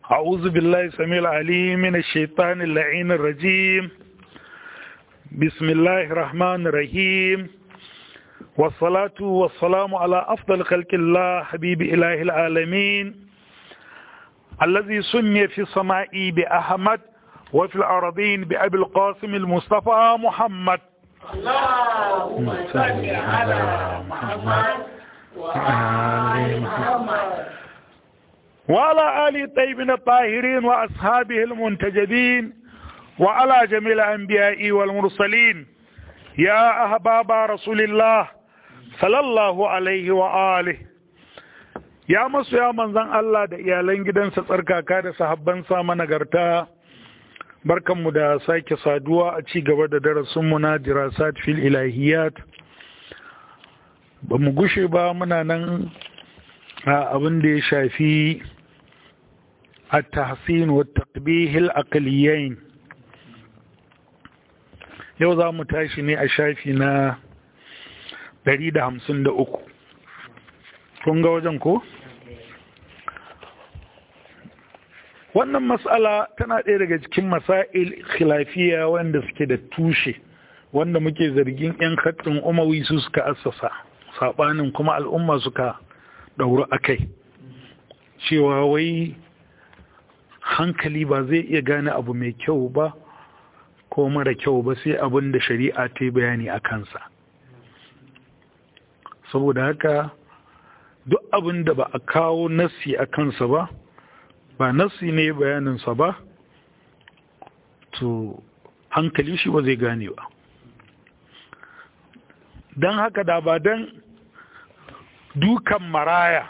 أعوذ بالله السميع العليم من الشيطان اللعين الرجيم بسم الله الرحمن الرحيم والصلاة والسلام على أفضل خلق الله حبيب إله العالمين الذي سمي في السماء بأحمد وفي الأرضين بأبي القاسم المصطفى محمد اللهم صل على محمد وآل محمد وعلى آل الطيبين الطاهرين وأصحابه المنتجبين وعلى جميع الأنبياء والمرسلين يا أحباب رسول الله صلى الله عليه وآله ya masu ya manzan Allah da iyalan gidansa tsarkaka da sahabbansa managarta barkanmu da sake saduwa a ci gaba da darasinmu na dirasat fil ilahiyat ba mu gushe ba muna nan a abin da ya shafi التحسين والتقبيه الأقليين yau za mu tashi ne a shafi na 153 kun ga wajen ko? wannan matsala tana ɗaya daga cikin masail khilafiya wanda suke da tushe wanda muke zargin 'yan haɗin umawi su suka assasa saɓanin kuma al'umma suka ɗauru a kai cewa wai hankali ba zai iya gane abu mai kyau ba ko mara kyau ba sai abin da shari'a ta yi bayani a kansa saboda haka duk abin da ba a kawo nassi a kansa ba ba nassi ne bayaninsa ba to hankali shi ba zai gane ba don haka da ba don dukan maraya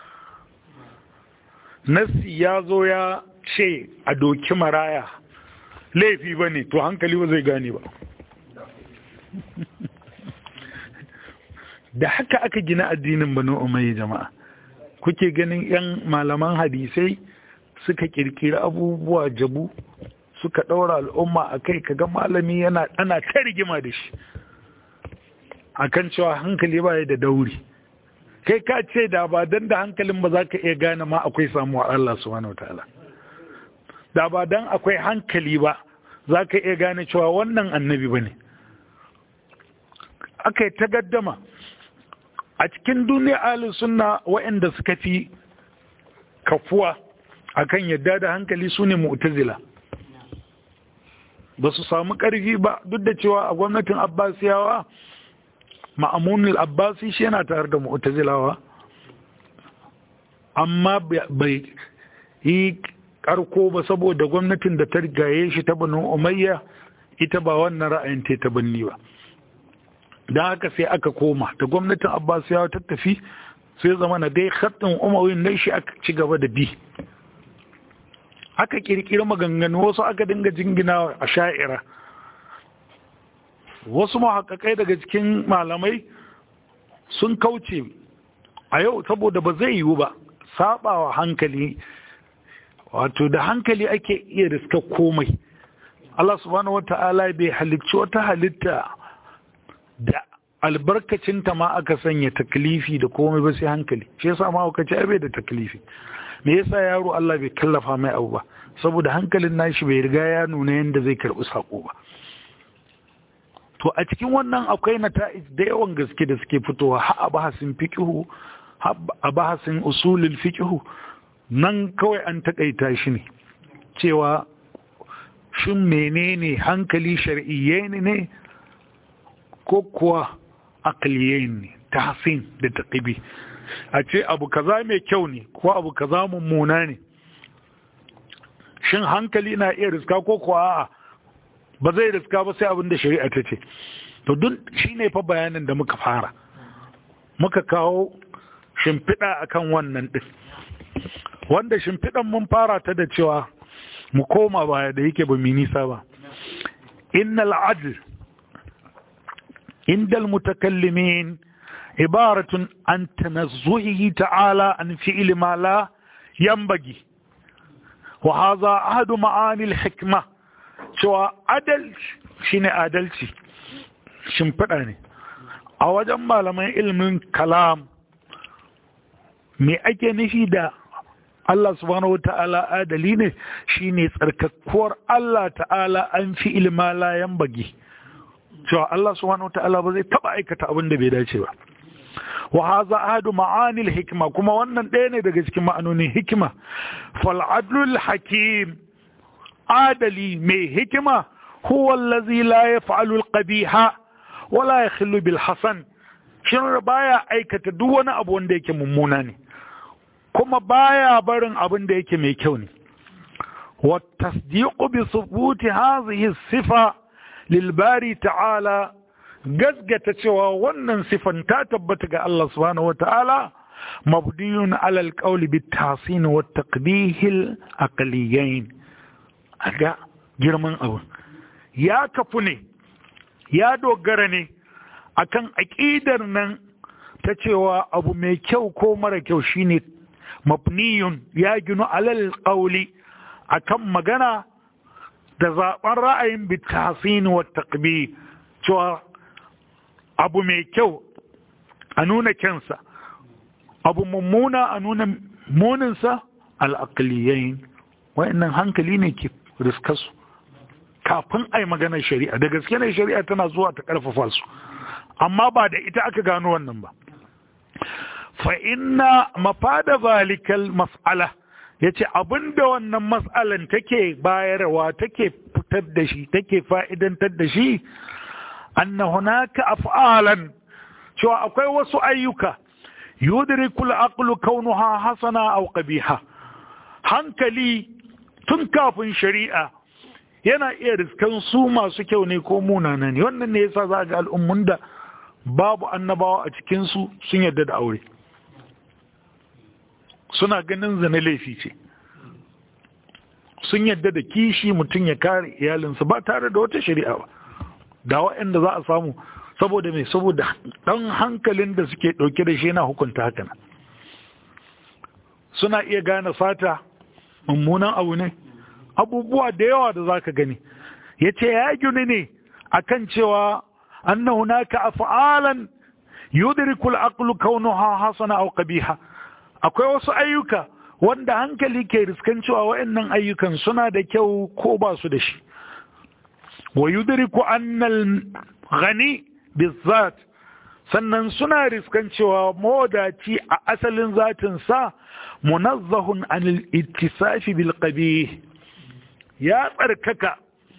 nassi ya zo ya ce a doki maraya laifi ba ne to hankali ba zai gane ba da haka aka gina addinin banu umayya jama'a kuke ganin 'yan malaman hadisai suka kirkiri abubuwa jabu suka ɗaura al'umma a kai kaga malami yana ana ta rigima da shi akan cewa hankali ba da dauri kai ka ce da ba don da hankalin ba za ka iya gane ma akwai samuwa Allah subhanahu wa ta'ala da ba dan akwai hankali ba za ka iya gane cewa wannan annabi ba ne aka yi ta gaddama a cikin duniya alin suna waɗanda suka fi kafuwa akan yadda da hankali su ne mu'tazila ba su samu ƙarfi ba duk da cewa a gwamnatin abbasiyawa ma'amunul abbasi shi yana tare da mu'tazilawa amma bai yi karko ba saboda gwamnatin da ta gaye shi ta banu umayya ita ba wannan ra'ayin ta ta banni ba don haka sai aka koma da gwamnatin abbasiyawa ta tafi sai zama na dai khattin umarin na shi aka ci gaba da bi aka kirkiri maganganu wasu aka dinga jingina a sha'ira wasu mahaƙaƙai daga cikin malamai sun kauce a yau saboda ba zai yiwu ba saɓawa hankali wato da hankali ake iya riska komai Allah subhanahu wata'ala bai halicci wata halitta da albarkacinta ma aka sanya taklifi da komai ba sai hankali shi yasa ma aka ce bai da taklifi me yasa yaro Allah bai kallafa mai abu ba saboda hankalin nashi bai riga ya nuna yadda zai karbi sako ba to a cikin wannan akwai nata'ij da yawan gaske da suke fitowa ha a bahasin fiqhu ha a bahasin usulul fiqhu nan kawai an takaita shi ne cewa shin menene hankali shar'iyye ne ko kuwa aqliyye ne tahsin da taqibi a ce abu kaza mai kyau ne ko abu kaza mummuna ne shin hankali na iya riska ko kuwa a'a ba zai riska ba sai abin da shari'a ta ce to duk shine fa bayanin da muka fara muka kawo shimfiɗa akan wannan ɗin wanda shimfiɗan mun fara ta da cewa mu koma baya da yake ba nisa ba innal adl indal mutakallimin ibaratun an tanazzuhi ta'ala an fi'li ma la yanbaghi wa hadha ahadu ma'ani al-hikma cewa adalci shine adalci shimfiɗa ne a wajen malaman ilimin kalam me ake nufi da Allah subhanahu wata'ala adali ne shine tsarkakkuwar Allah ta'ala an fi ilma layan bagi cewa Allah subhanahu wata'ala ba zai taba aikata abin da bai dace ba wa haza ahadu ma'anil hikma kuma wannan ɗaya ne daga cikin ma'anonin hikima fal adlul hakim adali mai hikima huwa allazi la yaf'alu al-qabiha wa la yakhlu bil hasan shin baya aikata duk wani abu wanda yake mummuna ne kuma baya barin abin da yake mai kyau ne wa tasdiqu bi thubuti hadhihi sifa lil bari ta'ala gasgata cewa wannan sifan ta tabbata ga Allah subhanahu wata'ala mabdiyun ala alqawl bit tahsin wa taqbih al aqliyain aga girman abu ya kafu ne ya dogara ne akan aqidar nan ta cewa abu mai kyau ko mara kyau shine mabniyun ya ginu alal qawli akan magana da zaben ra'ayin bit tahsin wa taqbih cewa abu mai kyau a nuna kyansa abu mummuna a nuna muninsa al'aqliyain wa'annan hankali ne ke riskarsu kafin a yi maganar shari'a da gaske ne shari'a tana zuwa ta ƙarfafa su amma ba da ita aka gano wannan ba fa inna mafada zalikal mas'ala yace abinda wannan mas'alan take bayarwa take fitar da shi take fa'idantar da shi anna hunaka af'alan cewa akwai wasu ayyuka yudrikul aqlu kaunuha hasana aw qabiha hankali tun kafin shari'a yana iya riskan su masu kyau ne ko munana ne wannan ne yasa za ga al'ummun da babu annabawa a cikin su sun yarda da aure suna ganin zina laifi ce sun yarda da kishi mutum ya kare iyalinsa ba tare da wata shari'a ba da waɗanda za a samu saboda mai saboda ɗan hankalin da suke ɗauke da shi yana hukunta haka suna iya gane fata mummunan abu ne abubuwa da yawa da za ka gani ya ce ya gini ne akan cewa anna hunaka af'alan yudrikul aqlu kaunuha hasana aw qabiha akwai wasu ayyuka wanda hankali ke riskan cewa waɗannan ayyukan suna da kyau ko ba su da shi wa yudriku annal ghani bizat sannan suna riskan cewa mawadaci a asalin zatin sa munazzahun anil ittisafi bil qabih ya tsarkaka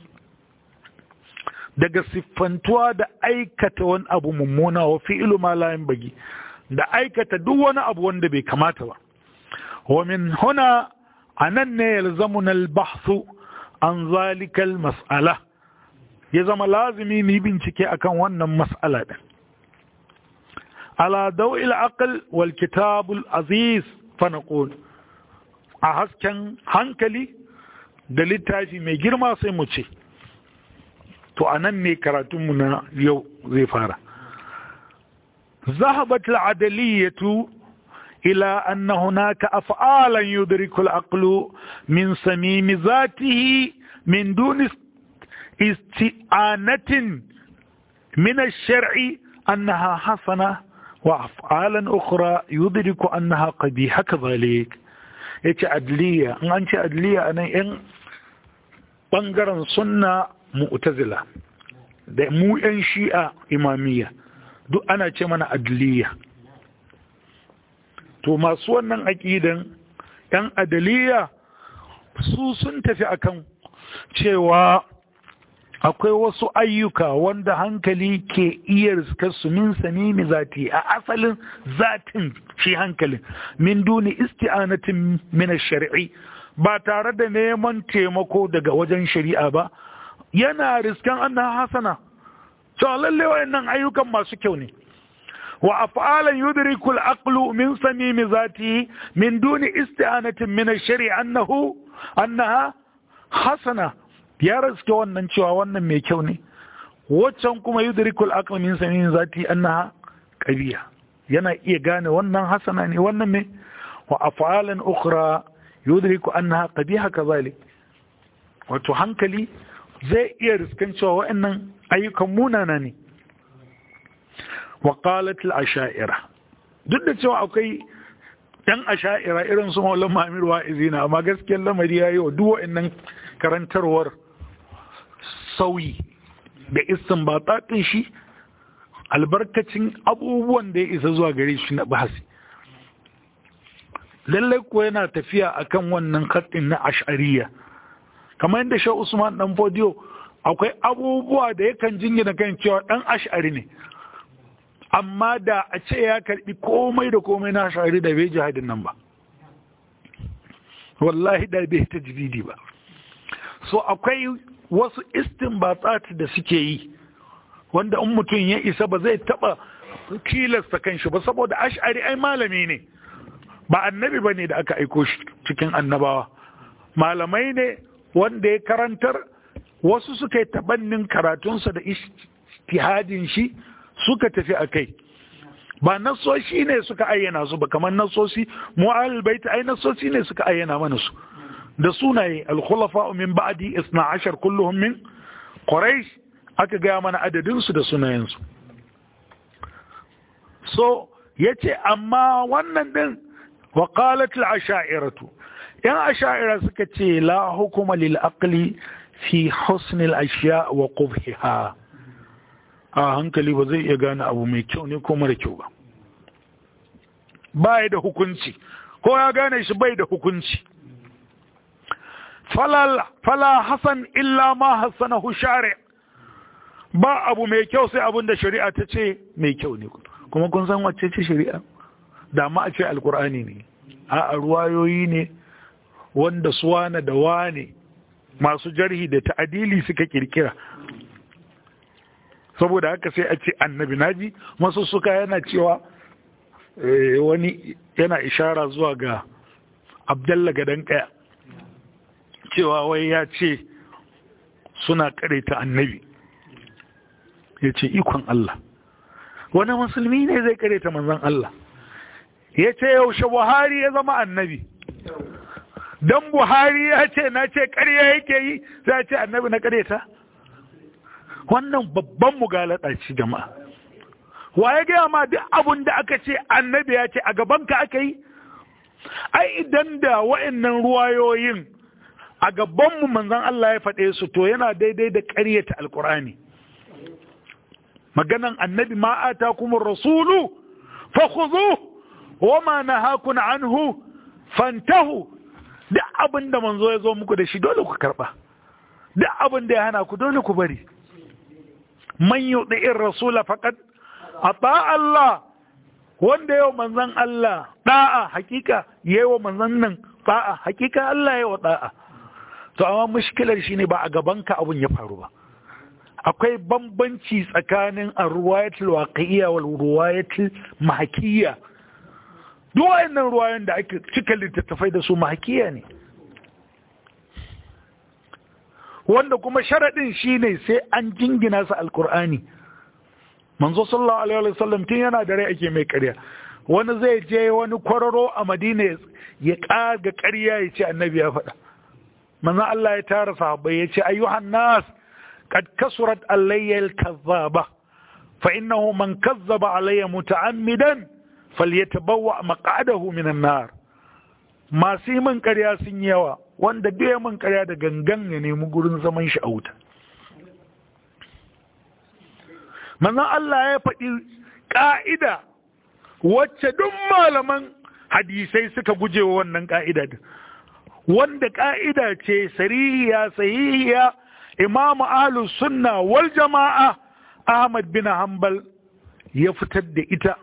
daga siffantuwa da aikata wani abu mummuna wa fi'lu ma la bagi da aikata duk wani abu wanda bai kamata ba wa min huna anan ne yalzamuna al-bahthu an zalika al-mas'ala ya zama lazimi mu bincike akan wannan mas'ala din ala daw'il aql wal kitab al-aziz fa naqul a hasken hankali da littafi mai girma sai mu ce to anan ne karatunmu na yau zai fara ذهبت العدلية إلى أن هناك أفعالا يدرك العقل من صميم ذاته من دون استئانة من الشرع أنها حسنة وأفعالا أخرى يدرك أنها قبيحة كذلك yace adliya in an ce adliya a nan 'yan ɓangaren sunna mu'tazila da mu 'yan shi'a imamiyya duk ana ce mana adliya to masu wannan aƙidan ‘yan adaliya su sun tafi akan cewa akwai wasu ayyuka wanda hankali ke iya riskar su min samimi zati a asalin zatin shi hankalin min duni isti'anatin min shari'i ba tare da neman taimako daga wajen shari'a ba yana riskan annan hasana cewa lalle wayannan ayyukan masu kyau ne wa af'alan yudriku al-aqlu min samimi zati min duni isti'anatin min ash-shari' annahu annaha hasana ya riske wannan cewa wannan mai kyau ne waccan kuma yudriku al-aqlu min samimi zati annaha qabiha yana iya gane wannan hasana ne wannan me wa af'alan ukhra yudriku annaha qabiha kazalik wato hankali zai iya riskan cewa wa'annan ayyukan munana ne wa qalat al-asha'ira duk da cewa akwai yan asha'ira irin su maulan ma'amir wa'izi na amma gaskiyar lamari ya yi wa duk wa'annan karantarwar sauyi da istin ba shi albarkacin abubuwan da ya isa zuwa gare shi na bahasi lallai ko yana tafiya akan wannan kattin na ash'ariya kamar yadda shi usman dan fodiyo akwai abubuwa da yakan jingina kan cewa dan ash'ari ne amma da a ce ya karbi komai da komai na ash'ari da bai jihadin nan ba wallahi da bai ta jibidi ba so akwai wasu istinbatsat da suke yi wanda in mutum ya isa ba zai taba tilasta kanshi ba saboda ash'ari ai malami ne ba annabi ba ne da aka aiko shi cikin annabawa malamai ne wanda ya karantar wasu suka yi tabannin karatunsa da istihadin shi suka tafi a kai ba nasoshi ne suka ayyana su ba kamar nasoshi mu'al baita ai nasoshi ne suka ayyana mana su da sunaye al-khulafa min ba'di 12 kulluhum min quraish aka gaya mana adadin su da sunayensu so yace amma wannan din wa qalat al-asha'iratu yan asha'ira suka ce la hukuma lil aqli fi husn al-ashya wa qubhiha a hankali ba zai iya gane abu mai kyau ne ko mara kyau ba ba da hukunci ko ya gane shi bai da hukunci fala hasan illa ma hassanahu shari ba abu mai kyau sai abin da shari'a ta ce mai kyau ne kuma kun san wacce ce shari'a da ma a ce alkur'ani ne a ruwayoyi ne wanda suwana da wane masu jarhi da ta'adili suka kirkira saboda haka sai a ce annabi naji masu suka yana cewa wani yana ishara zuwa ga abdalla gadon kaya cewa wai ya ce suna ta annabi ya ce ikon Allah wani musulmi ne zai ta manzan Allah ya ce yaushe buhari ya zama annabi don buhari ya ce na ce karya yake yi za ce annabi na ta? wannan babban mugalata ce jama'a wa ya gaya ma duk abin da aka ce annabi ya ce a gabanka aka yi ai idan da wa'annan ruwayoyin a gabanmu manzon Allah ya faɗe su to yana daidai da ƙaryata alkur'ani maganan annabi ma atakumur rasulu fakhudhu wa ma nahakum anhu fantahu duk abin da manzo ya zo muku da shi dole ku karba duk abin da ya hana ku dole ku bari man yuɗi'in rasula faƙad a Allah wanda yau manzan Allah ɗa'a hakika yawa manzan nan ɗa'a hakika Allah yawa ɗa'a to amma mushkilar shi ne ba a gabanka abun ya faru ba akwai bambanci tsakanin a ruwayatul waƙiyya wal ruwayatul mahakiyya duk wayannan ruwayan da ake cika littattafai da su mahakiyya ne wanda kuma sharaɗin shi ne sai an jingina su alkur'ani manzo sallallahu alaihi wasallam tun yana da rai ake mai ƙarya wani zai je wani kwararo a madina ya ƙaga ƙarya ya ce annabi ya faɗa manzo Allah ya tara sahabbai ya ce ayyuhan nas qad kasurat alayya al-kazzaba fa innahu man kazzaba alayya muta'ammidan falyatabawwa maq'adahu minan nar masu yi min ƙarya sun yawa wanda duk ya min ƙarya da gangan ya nemi gurin zaman shi a wuta manzon Allah ya faɗi ƙa'ida wacce duk malaman hadisai suka guje wa wannan ƙa'ida wanda ƙa'ida ce sarihiya sahihiya imamu ahlus sunna wal jama'a Ahmad bin Hanbal ya fitar da ita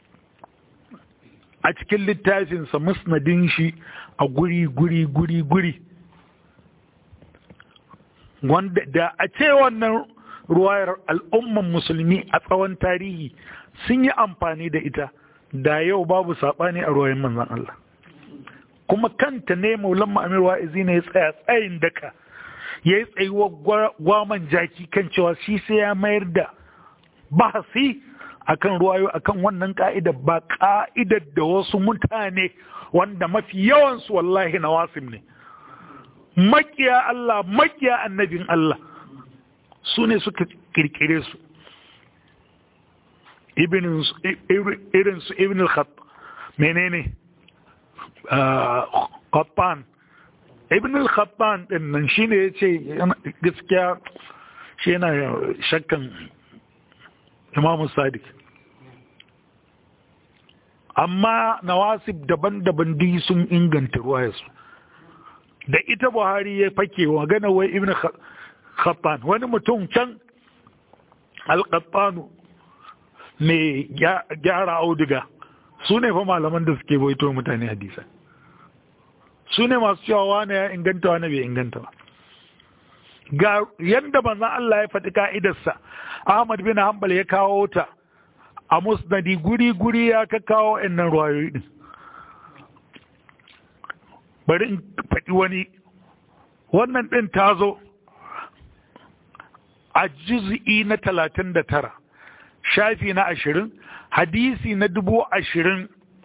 a cikin littafinsa musnadin shi a guri guri guri guri wanda da a ce wannan ruwayar al'umman musulmi a tsawon tarihi sun yi amfani da ita da yau babu saɓani a ruwayen manzan Allah kuma kanta ne maulan ma'amir wa'izi ne ya tsaya tsayin daka ya yi tsayuwa gwaman jaki kan cewa shi sai ya mayar da bahasi akan ruwayo akan wannan ka'idar ba ka'idar da wasu mutane wanda mafi yawansu wallahi na wasim ne makiya Allah makiya annabin Allah su ne suka kirkire su irinsu ibn al-khat menene Qattan ibn al-Qattan din nan shine yace gaskiya shi yana shakkan Imam Sadiq amma nawasib daban-daban di sun inganta ruwayarsu da ita Buhari ya fake wa gana wai ibn Qattan wani mutum can al-Qattanu mai gyara auduga su ne fa malaman da suke baito mutane hadisa su ne masu cewa wane ya inganta wane bai inganta ba ga yadda manzon Allah ya faɗi ka'idarsa Ahmad bin Hanbal ya kawo ta a musnadi guri-guri ya ka kawo innan ruwayoyi din bari in faɗi wani wannan ɗin ta zo a juz'i na talatin da tara shafi na ashirin hadisi na dubu ashirin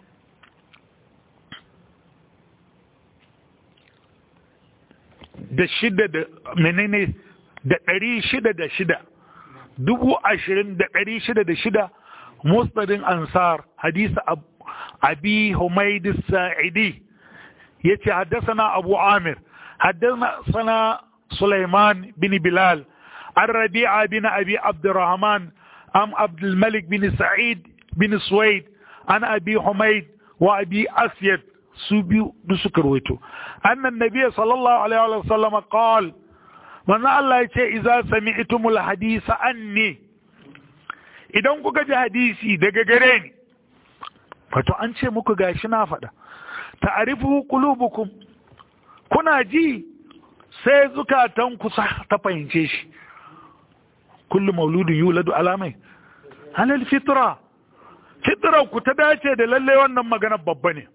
da shida da menene da ɗari shida da shida dubu ashirin da ɗari shida da shida mustadin ansar hadisi abi humaid sa'idi ya ce haddasa abu amir haddasa Sulaiman bin Bilal an rabi'a bin abi abdurrahman am abdulmalik bin sa'id bin suwaid an abi humaid wa abi asyad su biyu duk suka rawaito annan nabiy sallallahu alaihi wa sallam qal manzo Allah ya ce idza sami'tumul hadisa anni idan kuka ji hadisi daga gare ni wato an ce muku gashi na faɗa ta'rifu qulubukum kuna ji sai zukatan ku ta fahimce shi kullu mauludin yuladu alamai halal fitra fitra ku ta dace da lalle wannan magana babba ne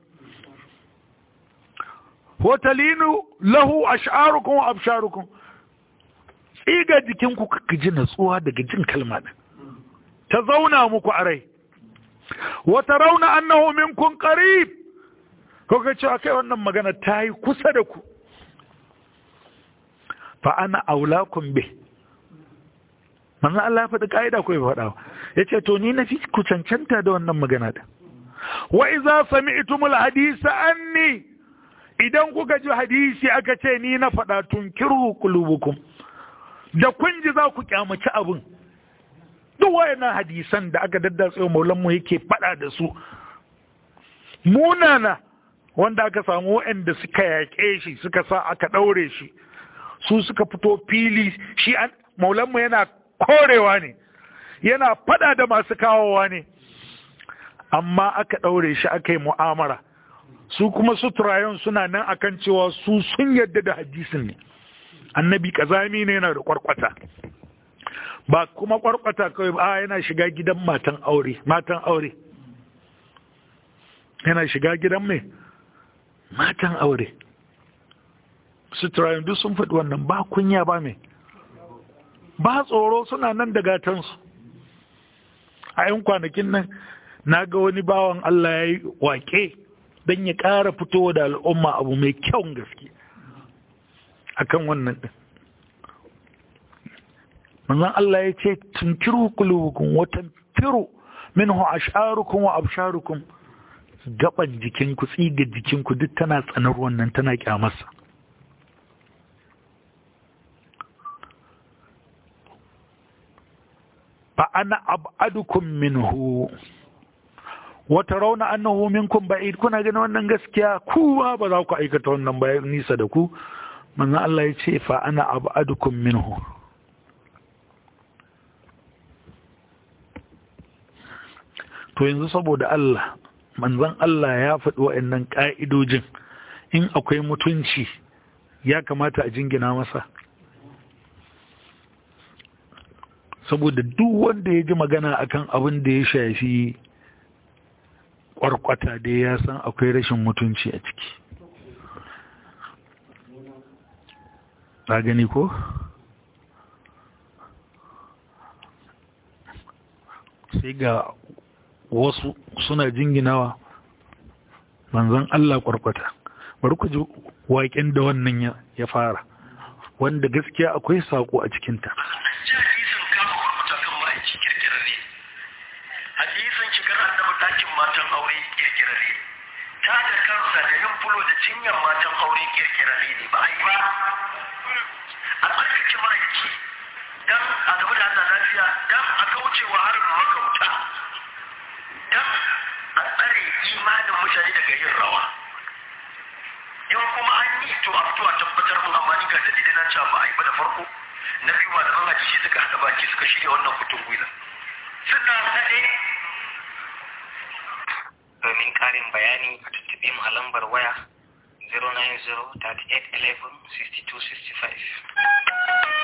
hotalinu lahu ash'arukum wa absharukum tsiga jikinku ka ji natsuwa daga jin kalma din ta zauna muku a rai wata rauna annahu minkum qarib ko ka ce akai wannan magana ta yi kusa da ku fa ana aulakum bih manzo Allah ya faɗi ka'ida ko ya faɗa ya ce to ni na fi ku cancanta da wannan magana da wa iza sami'tumul hadisa anni idan kuka ji hadisi aka ce ni na faɗa tunkiru qulubukum da kun ji za ku kyamaci abin duk wayannan hadisan da aka daddatsa maulan mu yake faɗa da su munana wanda aka samu waɗanda suka yaƙe shi suka sa aka ɗaure shi su suka fito fili shi maulanmu yana korewa ne yana fada da masu kawowa ne amma aka ɗaure shi aka yi mu'amara su kuma suturayen suna nan akan cewa su sun yadda da hadisin ne annabi kazami ne yana da kwarkwata ba kuma kwarkwata kawai ba yana shiga gidan matan aure matan aure yana shiga gidan mai matan aure suturayen duk sun faɗi wannan ba kunya ba mai ba tsoro suna nan da gatansu a yan kwanakin nan na ga wani bawan Allah ya yi wake don ya ƙara fito da al'umma abu mai kyau gaske a kan wannan ɗin manzan Allah ya ce tunkiru kulubukun watan firu minhu ash'arukum wa absharukum gaban jikinku tsiga jikinku duk tana tsanar wannan tana kyamarsa fa ana ab'adukum minhu wa tarawna annahu minkum ba'id kuna ganin wannan gaskiya kuma ba za ku aikata wannan bayan nisa da ku manzo Allah ya ce fa ana ab'adukum minhu to yanzu saboda Allah manzon Allah ya faɗi wa'annan ƙa'idojin in akwai mutunci ya kamata a jingina masa saboda duk wanda ya ji magana akan abin da ya shafi kwarkwata da ya san akwai rashin mutunci a ciki ta gani ko? sai ga wasu suna jinginawa manzon Allah kwarkwata bari ku ji waƙen da wannan ya fara wanda gaskiya akwai saƙo a cikinta hadisin kama kwarkwata kan ma'aiki kirkirarre hadisin shigar annabi ɗakin matan aure kirkirarre ta da kansa da yin cinyar matan aure kirkirare ne ba a yi ba a tsarkake ma'aiki don a gaba da Allah lafiya don a kaucewa harin magauta don a tsare imanin mutane daga yin rawa in kuma an yi to a fito a tabbatar mun amma ni ga dalilin nan cewa ba a yi ba da farko na biyu malaman hadisi suka haɗa baki suka shirya wannan kutun gwila suna haɗe domin ƙarin bayani a tuttube mu a lambar waya 090-3811-6265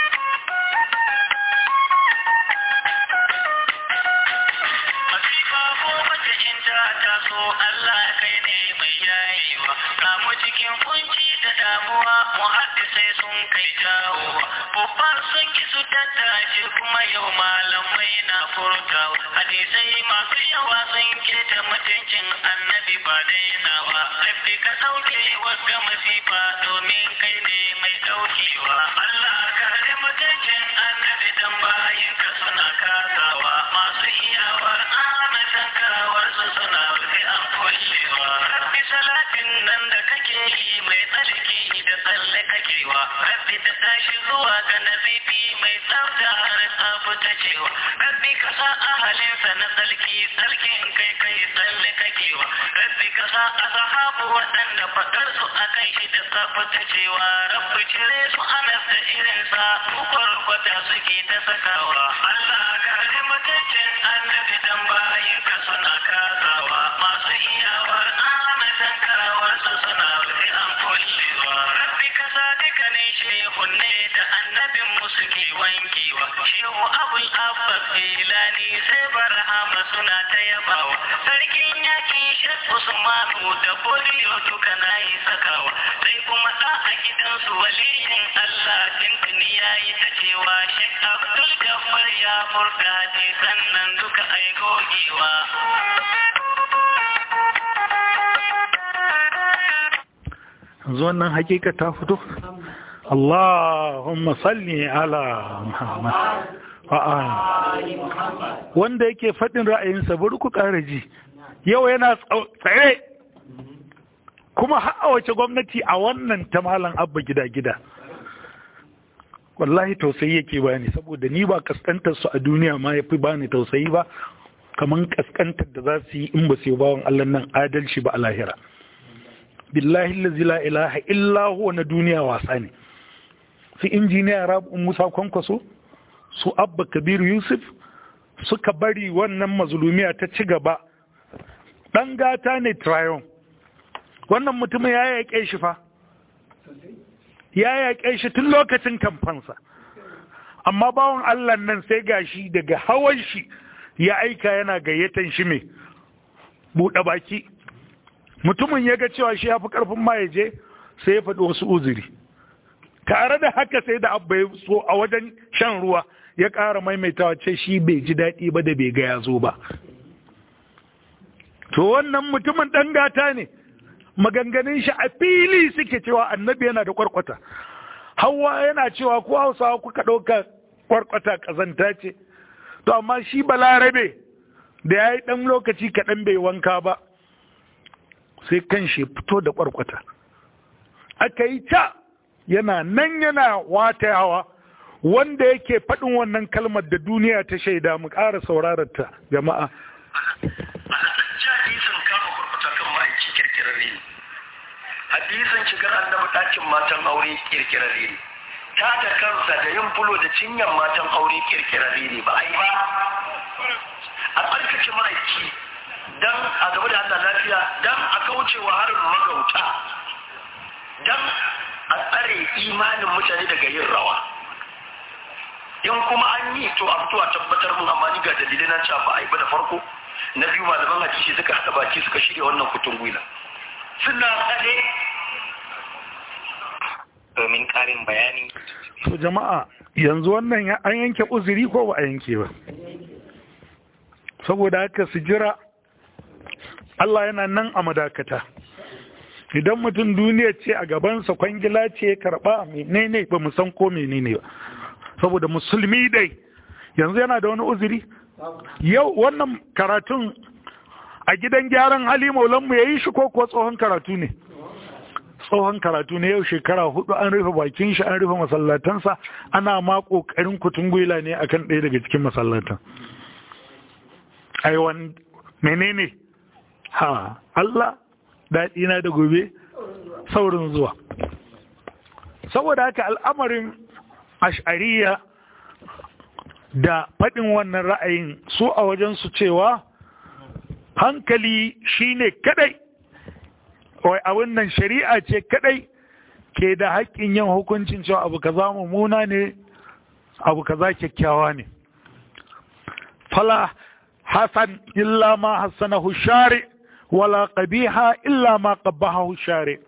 Masifa ko mace in ta taso Allah kai ne mai yayewa. Kamu cikin kunci da damuwa muhaddisai sun kai jawowa. Babba sun ki su tattace kuma yau malamai na furtawa. Hadisai masu yawa sun keta mutuncin annabi ba dainawa. Rabbi ka sauke wagga masifa domin kai ne mai daukewa. Allah kare mutuncin annabi dan bayin ka suna kasawa. Masu iyawar amatan kawar su suna rufe an kullewa. Rabbi salatin nan da kake yi mai tsarki da tsalle kakewa. Rabbi ta tashi zuwa ga nazifi mai tsafta har tsaftacewa. Rabbi ka sa ahalinsa na tsarki tsarkin kai kai tsalle kakewa. Rabbi ka sa ashabu waɗanda faɗar su akan shi da tsaftacewa. Rabbi cire su anas da irinsa ukwar kwata suke ta sakawa. Allah kare mutuncin annabi dan bayin ka suna kasawa. Masu iyawar amatan kawar su suna rufe an kullewa. Rabbi ka sa dukkanin shehunne da annabin mu suke wankewa. Shehu Abul Abbas Ilani sai barhama suna ta yabawa. Sarkin yaki Shek Usmanu da Boliyo duka na yi sakawa. Sai kuma ɗa a gidansu waliyin Allah tintini ya yi ta cewa Shek Abdul Gaffar ya furta hadisan nan duka ai gogewa. yanzu wannan hakika ta fito Allahumma salli ala Muhammad wa ali wanda yake faɗin ra'ayinsa bari ku ƙara ji yau yana tsaye kuma har a wace gwamnati a wannan ta malam abba gida-gida wallahi tausayi yake bani saboda ni ba kaskantar su a duniya ma ya fi bani tausayi ba kamar kaskantar da za su yi in ba su yi bawan Allah nan adalci ba a lahira billahi lazi la ilaha illa huwa na duniya wasa ne su injiniya rabu musa kwankwaso su abba kabiru yusuf suka bari wannan mazulumiya ta ci gaba ɗan gata ne trayon wannan mutumin ya yaƙe shi fa ya yaƙe shi tun lokacin kamfansa amma bawan allah nan sai gashi daga hawan shi ya aika yana gayyatan shi mai buɗe baki mutumin ya ga cewa shi ya fi ƙarfin ma ya je sai ya faɗi wasu uzuri tare da haka sai da abba ya so a wajen shan ruwa ya ƙara maimaitawa ce shi bai ji daɗi ba da bai ga ya zo ba to wannan mutumin ɗan gata ne maganganun shi a fili suke cewa annabi yana da kwarkwata hawa yana cewa ko hausawa kuka ɗauka kwarkwata ƙazanta ce to amma shi balarabe da ya yi ɗan lokaci kaɗan bai wanka ba sai kan shi fito da kwarkwata aka yi ta yana nan yana watayawa wanda yake faɗin wannan kalmar da duniya ta shaida mu ƙara saurarar ta jama'a hadisin kama kurkuta kan ma'aiki kirkirarre ne hadisin shigar annabi ɗakin matan aure kirkirarre ne ta da kansa da yin fulo da cinyar matan aure kirkirarre ne ba a yi ba a tsarkake ma'aiki don a gaba da Allah lafiya don a kaucewa harin magauta don a tsare imanin mutane daga yin rawa in kuma an yi to a fito a tabbatar mun amma ni ga dalilai na cewa ba a yi ba da farko na biyu malaman hadisi suka haɗa baki suka shirya wannan kutun gwila suna tsare domin ƙarin bayani to jama'a yanzu wannan ya- an yanke uzuri ko ba a yanke ba saboda haka su jira Allah yana nan a madakata idan mutum duniya ce a gabansa kwangila ce ya karba menene ba mu san ko menene ba saboda musulmi dai yanzu yana da wani uzuri yau wannan karatun a gidan gyaran hali maulanmu ya yi shi ko kuwa tsohon karatu ne tsohon karatu ne yau shekara hudu an rufe bakin shi an rufe masallatansa ana ma kokarin kutun gwila ne akan ɗaya daga cikin masallatan aiwan menene ha Allah daɗi na da gobe saurin zuwa saboda haka al'amarin ash'ariya da faɗin wannan ra'ayin su a wajensu cewa hankali shine kadai wai abin nan shari'a ce kadai ke da haƙƙin yin hukuncin cewa abu kaza mummuna ne abu kaza kyakkyawa ne fala hasan illa ma hassanahu shari wala qabiha illa ma qabbahahu shari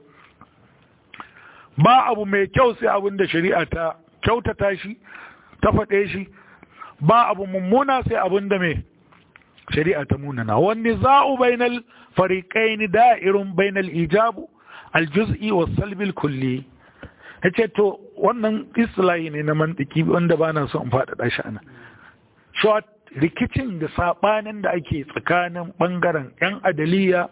ba abu mai kyau sai abin da shari'a ta kyautata shi ta faɗe shi ba abu mummuna sai abin da mai shari'a ta munana wani za'u bainal fariqaini da'irun bainal ijabu aljuz'i was salbil kulli yace to wannan islahi ne na mantiki wanda ba na son faɗaɗa shi ana short rikicin da saɓanin da ake tsakanin ɓangaren 'yan adaliya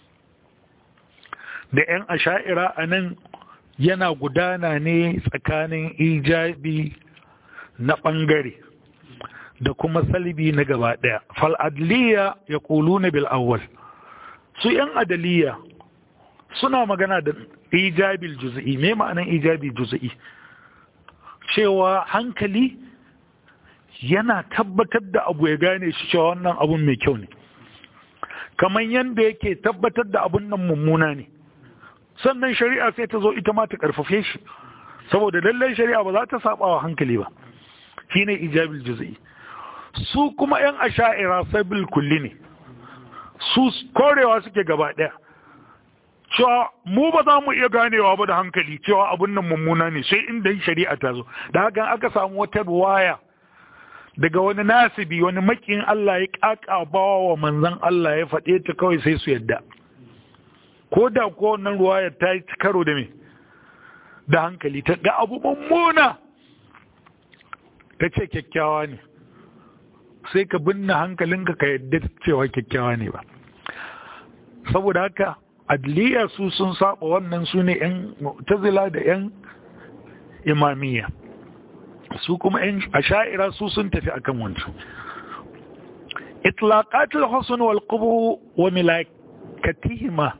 da 'yan asha'ira a nan yana gudana ne tsakanin ijabi na ɓangare da kuma salbi na gaba ɗaya fal'adliya ya kulu na bil'awwal su 'yan adaliya suna magana da ijabil juzi'i me ma'anan ijabi juzi'i cewa hankali yana tabbatar da abu ya gane shi cewa wannan abun mai kyau ne kamar yadda yake tabbatar da abun nan mummuna ne sannan shari'a sai ta zo ita ma ta karfafe shi saboda lallai shari'a ba za ta saba wa hankali ba shine ijabil juz'i su kuma yan asha'ira sabil kulli ne su korewa suke gaba daya cewa mu ba za mu iya ganewa ba da hankali cewa abun nan mummuna ne sai inda shari'a ta zo da hakan aka samu wata ruwaya daga wani nasibi wani makin Allah ya kakabawa wa manzan Allah ya faɗe ta kawai sai su yadda ko da ko wannan ruwayar ta yi karo da me da hankali ta ga abu mummuna ta ce kyakkyawa ne sai ka binne hankalinka ka yadda cewa kyakkyawa ne ba saboda haka adliya su sun saba wannan su ne yan tazila da yan imamiyya su kuma yan asha'ira su sun tafi akan wancan itlaqatul husn wal qubu wa milakatihima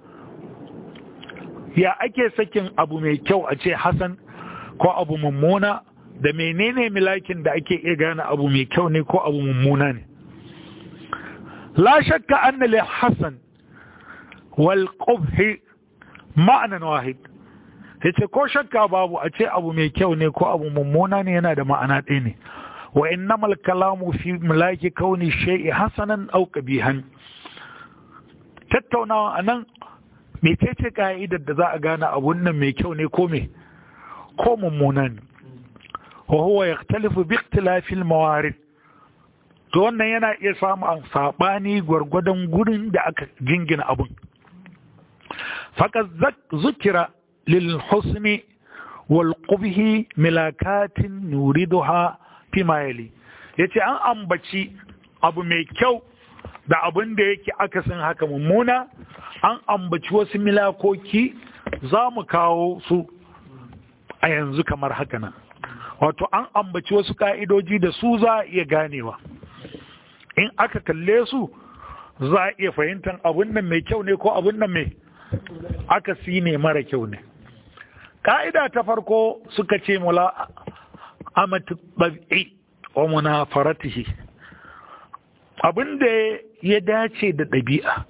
ya ake sakin abu mai kyau a ce hasan ko abu mummuna da menene milakin da ake iya gane abu mai kyau ne ko abu mummuna ne la shakka anna li hasan wal qubhi ma'anan wahid yace ko shakka babu a ce abu mai kyau ne ko abu mummuna ne yana da ma'ana ɗaya ne wa innamal kalamu fi milaki kauni shay'i hasanan aw qabihan tattaunawa anan mecece ka'idar da za a gane abun nan mai kyau ne ko me ko mummuna ne wa huwa yaktalifu bi ikhtilafi al-mawarid to wannan yana iya samun sabani gwargwadon gurin da aka jingina abun faqad zukira lil husni wal qubhi milakatin nuriduha fi ma yali yace an ambaci abu mai kyau da abin da yake akasin haka mummuna an ambaci wasu milakoki za mu kawo su a yanzu kamar haka nan wato an ambaci wasu ka'idoji da su za a iya ganewa in aka kalle su za a iya fahimtar abin nan mai kyau ne ko abin nan mai aka si ne mara kyau ne ka'ida ta farko suka ce mula amatu ɓabi wa munafaratihi abin da ya dace da ɗabi'a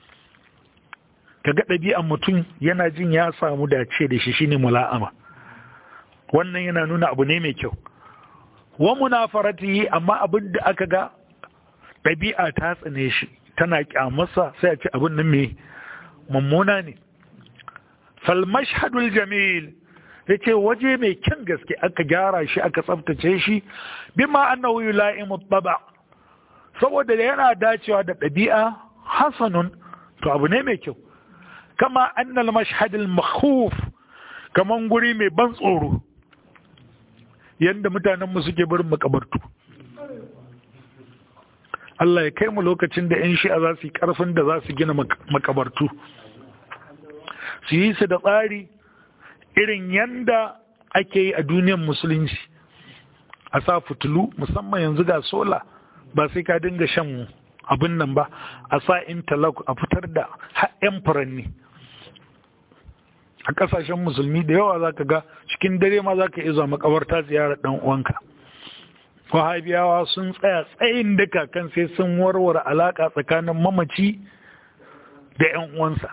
kaga ɗabi'an mutum yana jin ya samu dace da shi shine mula'ama wannan yana nuna abu ne mai kyau wa munafaratihi amma abin da aka ga ɗabi'a ta tsane shi tana kyamarsa sai a ce abin nan mai mummuna ne fal mashhadul jamil yace waje mai kyan gaske aka gyara shi aka tsaftace shi bima annahu yula'imu taba saboda yana dacewa da ɗabi'a hasanun to abu ne mai kyau kama annal mashhadul makhuf kaman guri mai ban tsoro yanda mutanen mu suke barin makabartu Allah ya kai mu lokacin da 'yan shi'a za su yi ƙarfin da za su gina makabartu su yi su da tsari irin yanda ake yi a duniyar musulunci a sa fitilu musamman yanzu ga sola ba sai ka dinga shan abin nan ba a sa interlock a fitar da yan furanni a kasashen musulmi da yawa za ka ga cikin dare ma za ka iya zuwa makabarta ziyarar dan uwanka wahabiyawa sun tsaya tsayin daka kan sai sun warware alaka tsakanin mamaci da yan uwansa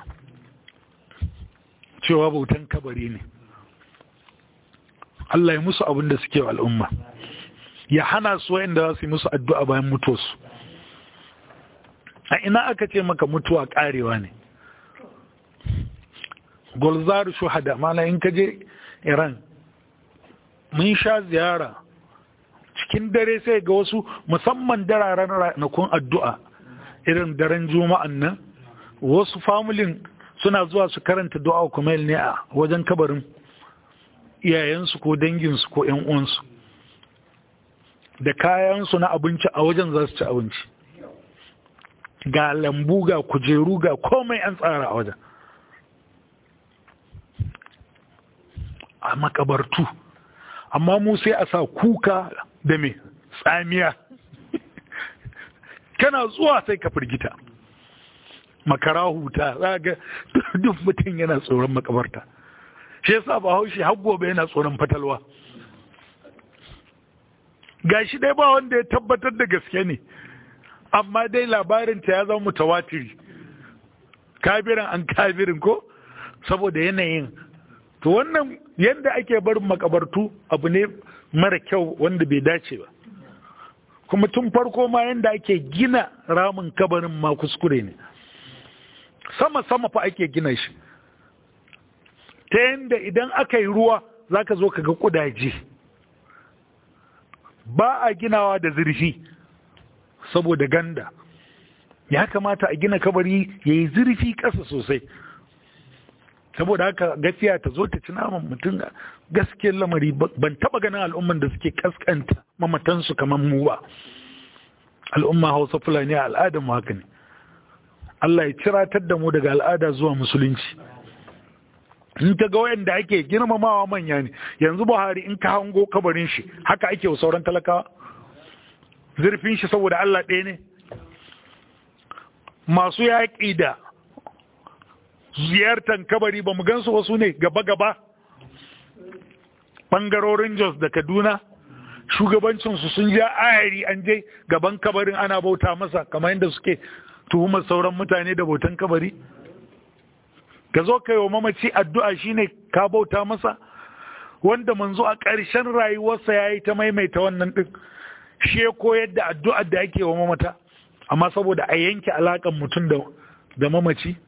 cewa bautan kabari ne Allah ya musu abin da suke wa al'umma ya hana su wa'inda za su yi musu addu'a bayan mutuwarsu a ina aka ce maka mutuwa karewa ne golzaru shuhada mana in ka je iran mun sha ziyara cikin dare sai ga wasu musamman dararen ranakun addu'a irin daren juma'an nan wasu familin suna zuwa su karanta du'a kumail ne a wajen kabarin iyayensu ko danginsu ko ‘yan uwansu da kayansu na abinci a wajen za su ci abinci ga lambu ga kujeru ga komai an tsara a wajen a makabartu amma mu sai a sa kuka da me tsamiya kana zuwa sai ka firgita makara huta za ga duk mutum yana tsoron makabarta shi yasa ba haushi har gobe yana tsoron fatalwa gashi dai ba wanda ya tabbatar da gaske ne amma dai labarin ta ya zama mutawatiri kabirin an kabirin ko saboda yanayin to wannan yadda ake barin makabartu abu ne mara kyau wanda bai dace ba kuma tun farko ma yadda ake gina ramin kabarin ma kuskure ne sama-sama fa ake gina shi ta yadda idan aka yi ruwa za ka zo ka ga kudaje ba a ginawa da zurfi saboda ganda ya kamata a gina kabari ya yi zurfi ƙasa sosai saboda haka gafiya ta zo ta ci naman mutum gaskiyar lamari ban taba ganin al'umman da suke kaskanta mamatansu kamar mu ba al'umma hausa fulani a al'adar mu haka ne Allah ya ciratar da mu daga al'ada zuwa musulunci in ta ga wayanda ake girmamawa manya ne yanzu buhari in ka hango kabarin shi haka ake wa sauran talakawa zurfin shi saboda Allah ɗaya ne masu yaƙi da ziyartar kabari ba mu gansu wasu ne gaba-gaba ɓangarorin jos da kaduna shugabancinsu sun ja ayari an je gaban kabarin ana bauta masa kamar yadda suke tuhumar sauran mutane da bautan kabari ka zo ka yi wa mamaci addu'a shine ka bauta masa wanda manzo a ƙarshen rayuwarsa ya yi ta maimaita wannan ɗin shi ya koyar da addu'ar da ake wa mamata amma saboda a yanke alaƙan mutum da mamaci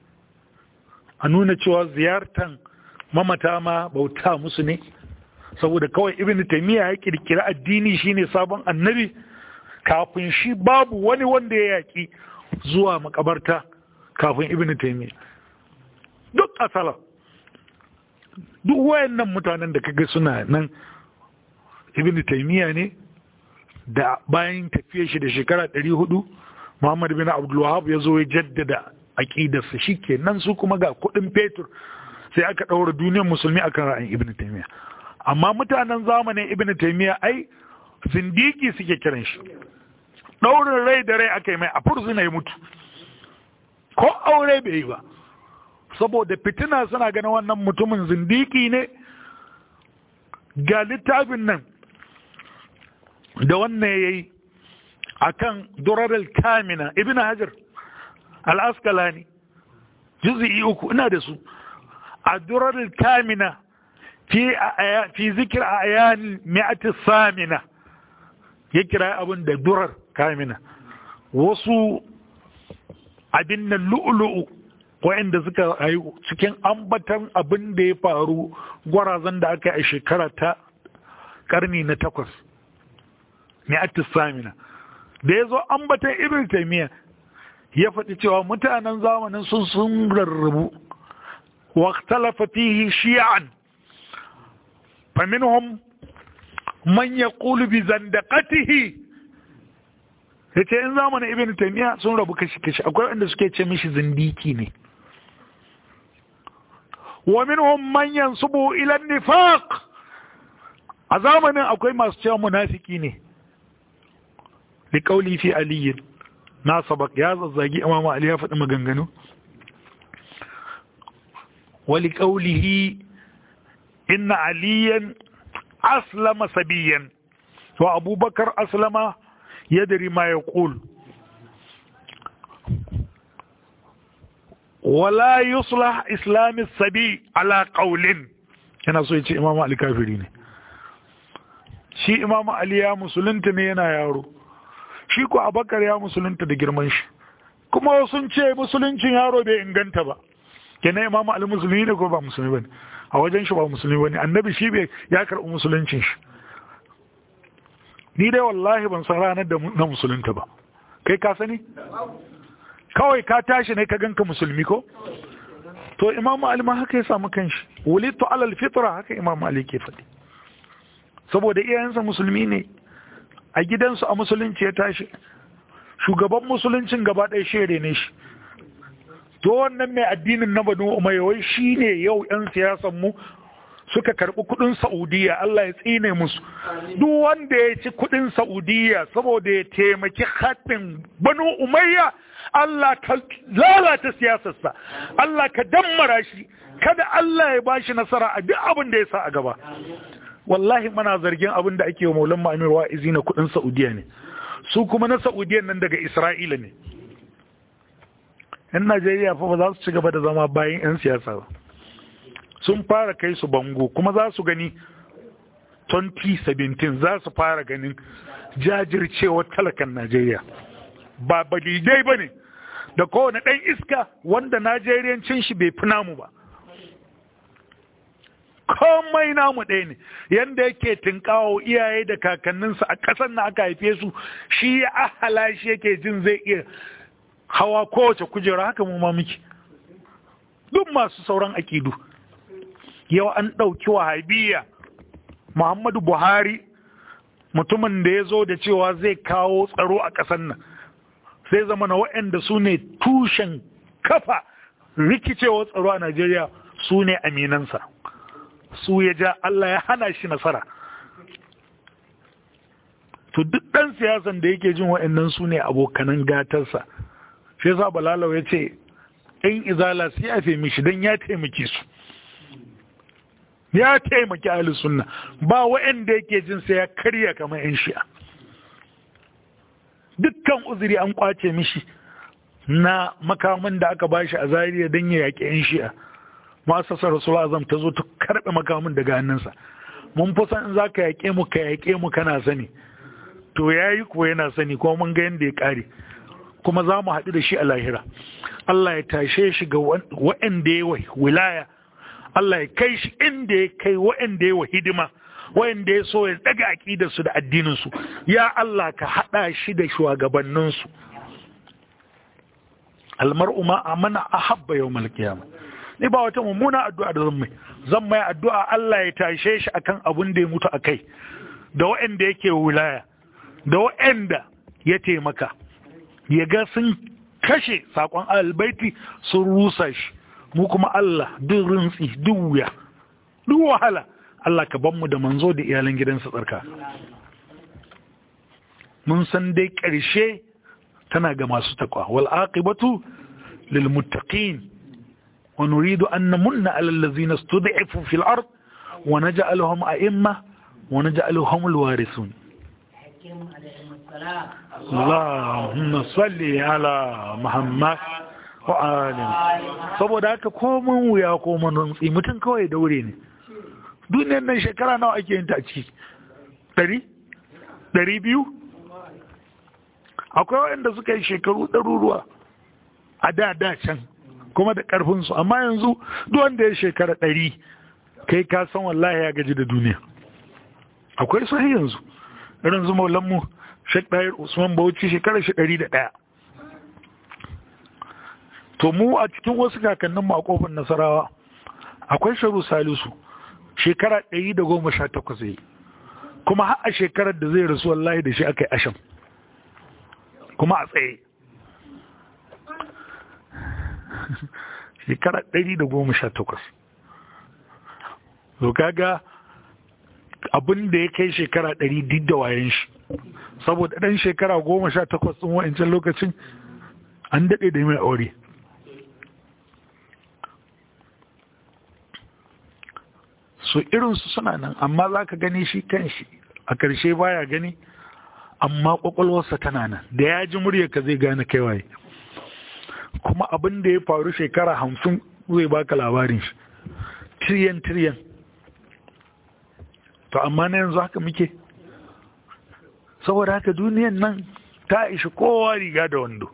a nuna cewa ziyartan mamata ma bauta musu ne saboda kawai ibn taymiya ya kirkira addini shine sabon annabi kafin shi babu wani wanda ya yaki zuwa makabarta kafin ibn taymiya duk asala duk wayannan mutanen da kaga suna nan ibn taymiya ne da bayan tafiyar shi da shekara 400 Muhammad bin Abdul Wahhab ya zo ya jaddada aƙidarsa shi ke nan su kuma ga kuɗin fetur sai aka ɗaura duniyar musulmi akan ra'ayin ibn taimiyya amma mutanen zamanin ibn taimiyya ai zindiki suke kiran shi ɗaurin rai da rai aka yi mai a fursuna ya mutu ko aure bai yi ba saboda fitina suna ganin wannan mutumin zindiki ne ga littafin nan da wannan ya yi a kan durarar kamina ibn hajar al'askalani juzi'i uku ina da su a durarar kamina fi zikir a ayan mi'ati samina ya kira abin da durar kamina wasu abin nan lu'ulu'u wa'inda suka rayu cikin ambatan abin da ya faru gwarazan da aka yi a shekara ta karni na takwas mi'ati samina da ya zo ambatan ibn taimiyya ya faɗi cewa mutanen zamanin sun sun rarrabu واختلف فيه شيعا فمنهم من يقول بزندقته yace in zamanin ibn taymiya sun rabu kashi kashi akwai wanda suke ce mishi zindiki ne wa minhum man yansubu ila nifaq a zamanin akwai masu cewa munafiki ne li qawli fi ali na sabak ya zazzagi imam ali ya faɗi maganganu wa li qawlihi inna aliyan aslama sabiyan wa abubakar aslama yadri ma yaqul wala yuslah islami sabi ala qaulin yana so ya ce imamu ali kafiri ne shi imamu ali ya musulunta ne yana yaro shi ko abakar ya musulunta da girman shi kuma sun ce musuluncin yaro bai inganta ba kenan imamu ali musulmi ne ko ba musulmi bane a wajen shi ba musulmi bane annabi shi bai ya karɓi musuluncin shi ni dai wallahi ban san ranar da na musulunta ba kai ka sani kawai ka tashi ne ka ganka musulmi ko to imamu ali ma haka ya samu kanshi wulidtu alal fitra haka imamu ali ke faɗi saboda iyayensa musulmi ne a gidansu a musulunci ya tashi shugaban musuluncin gaba ɗaya shere ne shi to wannan mai addinin na banu umayya wai shine yau yan siyasan mu suka karɓi kuɗin Saudiya Allah ya tsine musu duk wanda ya ci kuɗin Saudiya saboda ya taimaki haɗin banu umayya Allah ka lalata siyasarsa Allah ka dammara shi kada Allah ya bashi nasara a duk abin da ya sa a gaba wallahi muna zargin abin da ake wa maulan ma'amir wa'izi na kuɗin Saudiya ne su kuma na Saudiya nan daga Isra'ila ne yan Najeriya fa ba za su ci gaba da zama bayan 'yan siyasa ba sun fara kai su bango kuma za su gani 2017 za su fara ganin jajircewar talakan Najeriya ba balidai ba ne da kowane ɗan iska wanda Najeriyancin shi bai fi namu ba komai namu ɗaya ne yadda yake tinkawo iyaye da kakanninsa a ƙasar na aka haife su shi ya ahala shi yake jin zai iya hawa kowace kujera haka mu ma miki duk masu sauran akidu yau an ɗauki wahabiyya muhammadu buhari mutumin da ya zo da cewa zai kawo tsaro a ƙasar nan sai zama na waɗanda su ne tushen kafa rikicewa tsaro a najeriya su ne aminansa su ya ja allah ya hana shi nasara to duk ɗan siyasan da yake jin waɗannan su ne abokanan gatarsa shi yasa balalau ya ce in izala su ya mishi don ya taimake su ya taimaki ahli sunna ba wa'anda yake jin sai ya karya kamar yan shi'a dukkan uzuri an kwace mishi na makamin da aka bashi a zariya don ya yaƙi yan shi'a masasar rasul azam ta zo ta karɓe makamin daga hannunsa mun fi san in za ka yaƙe mu ka yaƙe mu kana sani to ya yi kuwa yana sani kuma mun ga yadda ya ƙare kuma za mu haɗu da shi a lahira Allah ya tashe shi ga wa'anda ya wilaya Allah ya kai shi inda ya kai wa'anda ya wa hidima wa'anda ya so ya daga aƙidarsu da addininsu ya Allah ka haɗa shi da shugabanninsu almar'u ma amana ahabba yawmal qiyamah ni ba wata mummuna addu'a da zan mai zan mai addu'a Allah ya tashe shi akan abin da ya mutu akai da wa'anda yake wilaya da wa'anda ya taimaka ya ga sun kashe sakon albaiti sun rusa shi mu kuma Allah duk rintsi duk wuya duk wahala Allah ka ban mu da manzo da iyalan gidansa tsarka mun san dai ƙarshe tana ga masu takwa wal aqibatu lil muttaqin wa nuridu an namunna ala allazina stud'ifu fil ard wa naj'aluhum a'imma wa naj'aluhum al warithun Allahumma salli ala Muhammad wa alim saboda haka komin wuya ko manutsi mutum kawai daure ne duniyar nan shekara nawa ake yin ta a ciki ɗari ɗari biyu akwai waɗanda suka yi shekaru ɗaruruwa a da da can kuma da ƙarfinsu amma yanzu duk wanda ya shekara ɗari kai ka san wallahi ya gaji da duniya akwai su yanzu irin su maulanmu shek ɗayar usman bauchi shekarar shi ɗari da ɗaya to mu a cikin wasu kakanninmu a kofar nasarawa akwai sharu salisu shekara ɗari da goma sha takwas yi kuma har a shekarar da zai rasu wallahi da shi aka yi asham kuma a tsaye shekara ɗari da goma sha takwas to kaga abin da ya kai shekara ɗari duk da wayan shi saboda ɗan shekara goma sha takwas ɗin wa'ancan lokacin an daɗe da mai aure so irinsu suna nan amma za ka gani shi kan shi a ƙarshe baya gani amma ƙwaƙwalwarsa tana nan da ya ji muryarka zai gane kai waye kuma abin da ya faru shekara hamsin zai baka labarin shi tiriyan tiriyan to amma na yanzu haka muke saboda haka duniyan nan ta ishi kowa riga da wando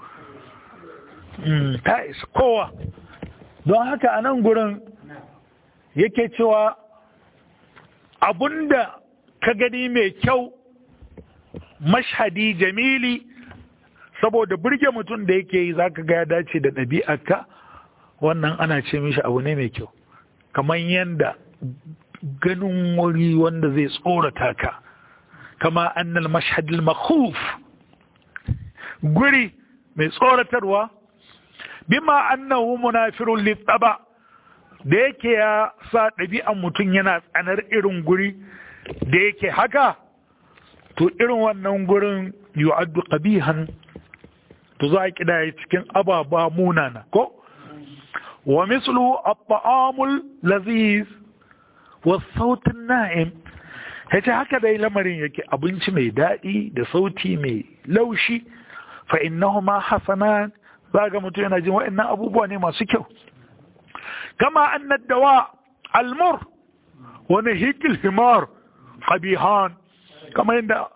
ta ishi kowa don haka a nan gurin yake cewa abunda ka gani mai kyau mashhadi jamili saboda burge mutum da yake yi za ka ga ya dace da ɗabi'arka wannan ana ce mishi abu ne mai kyau kamar yadda ganin wuri wanda zai tsorata ka kama annal mashhadil makhuf guri mai tsoratarwa bima annahu munafirun litaba da yake ya sa ɗabi'an mutum yana tsanar irin guri da yake haka to irin wannan gurin yu'addu qabihan to za a kidaya cikin ababa munana ko wa mislu at-ta'amul laziz wa sautin na'im yace haka dai lamarin yake abinci mai daɗi da sauti mai laushi fa innahuma hasanan zaga mutum yana jin wa'annan abubuwa ne masu kyau kama annad dawa almur wa nahikil himar qabihan kama yadda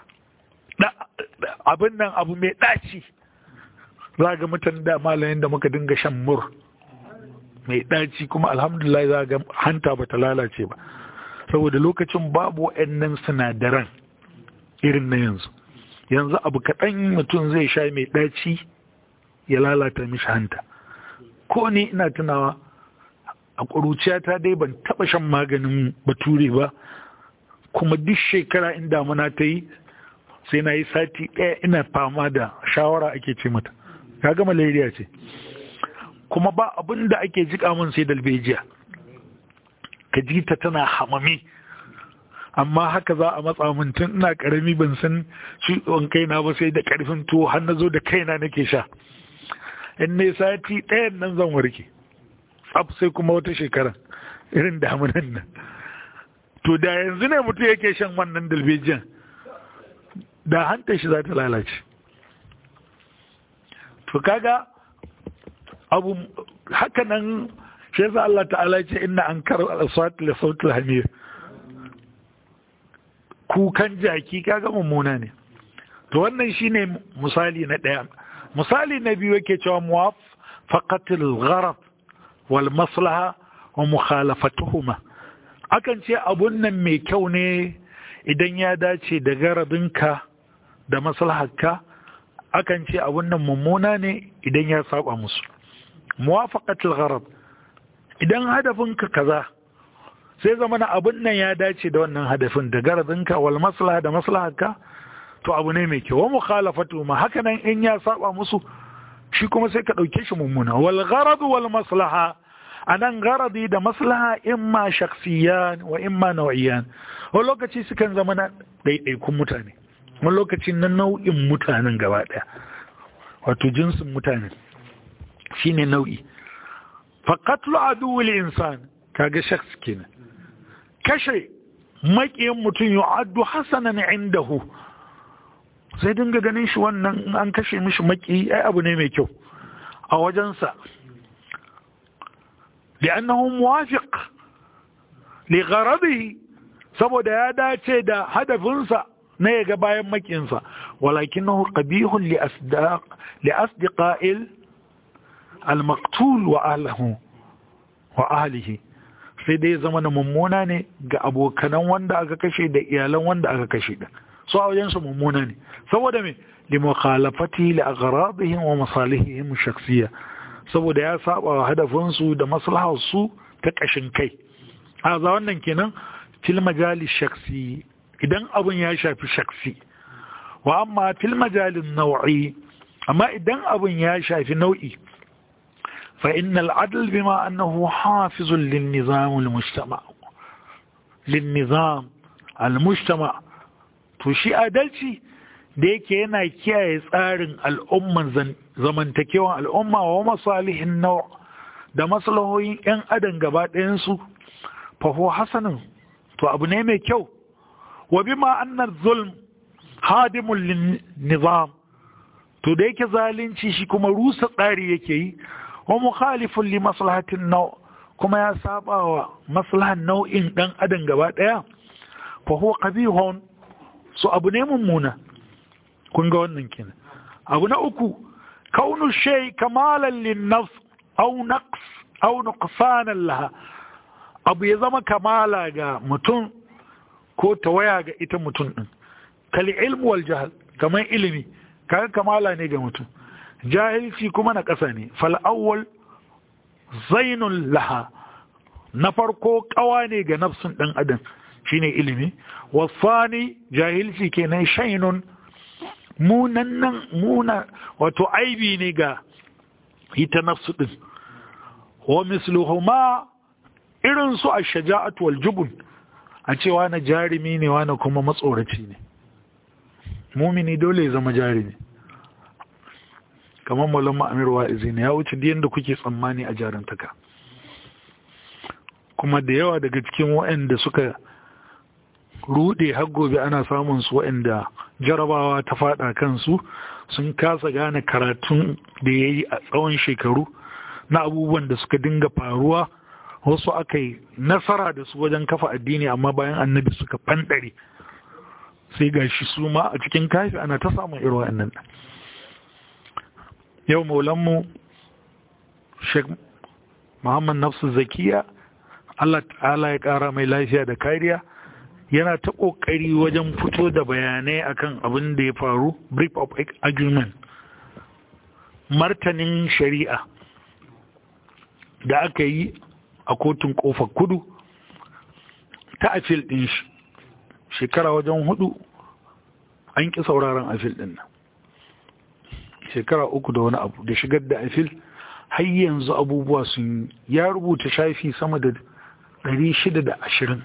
abin nan abu mai ɗaci zaga mutum da malayin da muka dinga shan mur mai ɗaci kuma alhamdulillah za ga hanta ba ta lalace ba saboda lokacin babu wa'annan sinadaran irin na yanzu yanzu abu kaɗan mutum zai sha mai ɗaci ya lalata mishi hanta ko ni ina tunawa a ƙuruciyata dai ban taɓa shan maganin bature ba kuma duk shekara in damuna ta yi sai na yi sati ɗaya ina fama da shawara ake ce mata kaga malaria ce kuma ba abin da ake jika min sai dalbejiya ka ji ta tana hamami amma haka za a matsa min tun ina karami ban san ciwon kaina ba sai da karfin tuwo har na zo da kaina nake sha in ne sati ɗayan nan zan warke tsaf sai kuma wata shekara irin damunan nan to da yanzu ne mutum yake shan wannan dalbejiyan da hanta shi za ta lalace to kaga abu haka nan shi yasa Allah ta'ala ce inna an kar al-aswat li sawt al-hamir kukan jaki kaga mummuna ne to wannan shine misali na daya misali na biyu yake cewa muwafaqat al-gharad wal maslaha wa mukhalafatuhuma akan ce abun nan mai kyau ne idan ya dace da garadinka da maslaharka akan ce abun nan mummuna ne idan ya saba musu muwafaqatul gharad idan hadafinka kaza sai zamana abun nan ya dace da wannan hadafin da garadinka wal maslaha da maslaharka to abu ne mai kyau wa mukhalafatu ma haka nan in ya saba musu shi kuma sai ka dauke shi mummuna wal gharad wal maslaha anan garadi da maslaha imma shakhsiyan wa imma nau'iyan wani lokaci sukan zama na ɗaiɗaikun mutane wani lokaci na nau'in mutanen gaba ɗaya wato jinsin mutane shine nau'i faqatlu aduwwil insan kaga shakhs kenan kashe maƙiyin mutum yu'addu hasanan indahu sai dinga ganin shi wannan an kashe mishi maƙi ai abu ne mai kyau a wajensa لأنه موافق لغرضه saboda ya dace da hadafinsa na ya ga bayan makinsa walakinahu qabihun li asdaq li asdiqa'il al-maqtul wa ahlihi wa ahlihi sai dai zama na mummuna ne ga abokanan wanda aka kashe da iyalan wanda aka kashe din so a wajen su mummuna ne saboda me li mukhalafati li agradihim wa masalihihim shakhsiyya saboda ya saba wa hadafinsu da maslaharsu ta ƙashin kai a za wannan kenan fil majali shaksi idan abin ya shafi shaksi wa amma fil majalin nau'i amma idan abin ya shafi nau'i fa innal adl bima annahu hafizun lin nizam al mujtama linnizam al-mujtama to shi adalci da yake yana kiyaye tsarin al'umman zamantakewan al'umma wa masalihin nawa da maslahohin 'yan adam gaba ɗayansu faho hasanin to abu ne mai kyau wa bima annar zulm hadimun lin nizam to da yake zalunci shi kuma rusa tsari yake yi wa mukhalifun li maslahatin nau kuma ya saba wa maslahan nau'in dan adam gaba daya fa huwa qabihun so abu ne mummuna kun ga wannan kenan abu na uku kaunu shay kamalan lin nafs aw naqs aw nuqsanan laha abu ya zama kamala ga mutum ko tawaya ga ita mutum din kali ilmu wal jahal kamar ilimi kaga kamala ne ga mutum jahilci kuma na ƙasa ne fal awwal zainun laha na farko kawa ne ga nafsin ɗan adam shine ilimi wasani jahilci kenan shainun munannan muna wato aibi ne ga ita nafsu ɗin wa misluhuma irin su a shaja'atu wal jubun a cewa na jarumi ne wani kuma matsoraci ne mumini dole ya zama jarumi kamar malamma amir wa'izi ne ya wuce da kuke tsammani a jarantaka kuma da yawa daga cikin waɗanda suka rude har gobe ana samun su waɗanda jarabawa ta fada kansu sun kasa gane karatun da ya yi a tsawon shekaru na abubuwan da suka dinga faruwa wasu aka yi nasara da su wajen kafa addini amma bayan annabi suka fanɗare sai ga shi su ma a cikin kafi ana ta samun irin wa'annan yau maulanmu sheikh muhammad nafsu zakiya allah ta'ala ya kara mai lafiya da kariya yana ta kokari wajen fito da bayanai akan abin da ya faru brief of argument martanin shari'a da aka yi a kotun kofar kudu ta afil din shi shekara wajen hudu an ƙi sauraron afil din nan shekara uku da wani abu da shigar da afil har yanzu abubuwa sun ya rubuta shafi sama da shida da ashirin.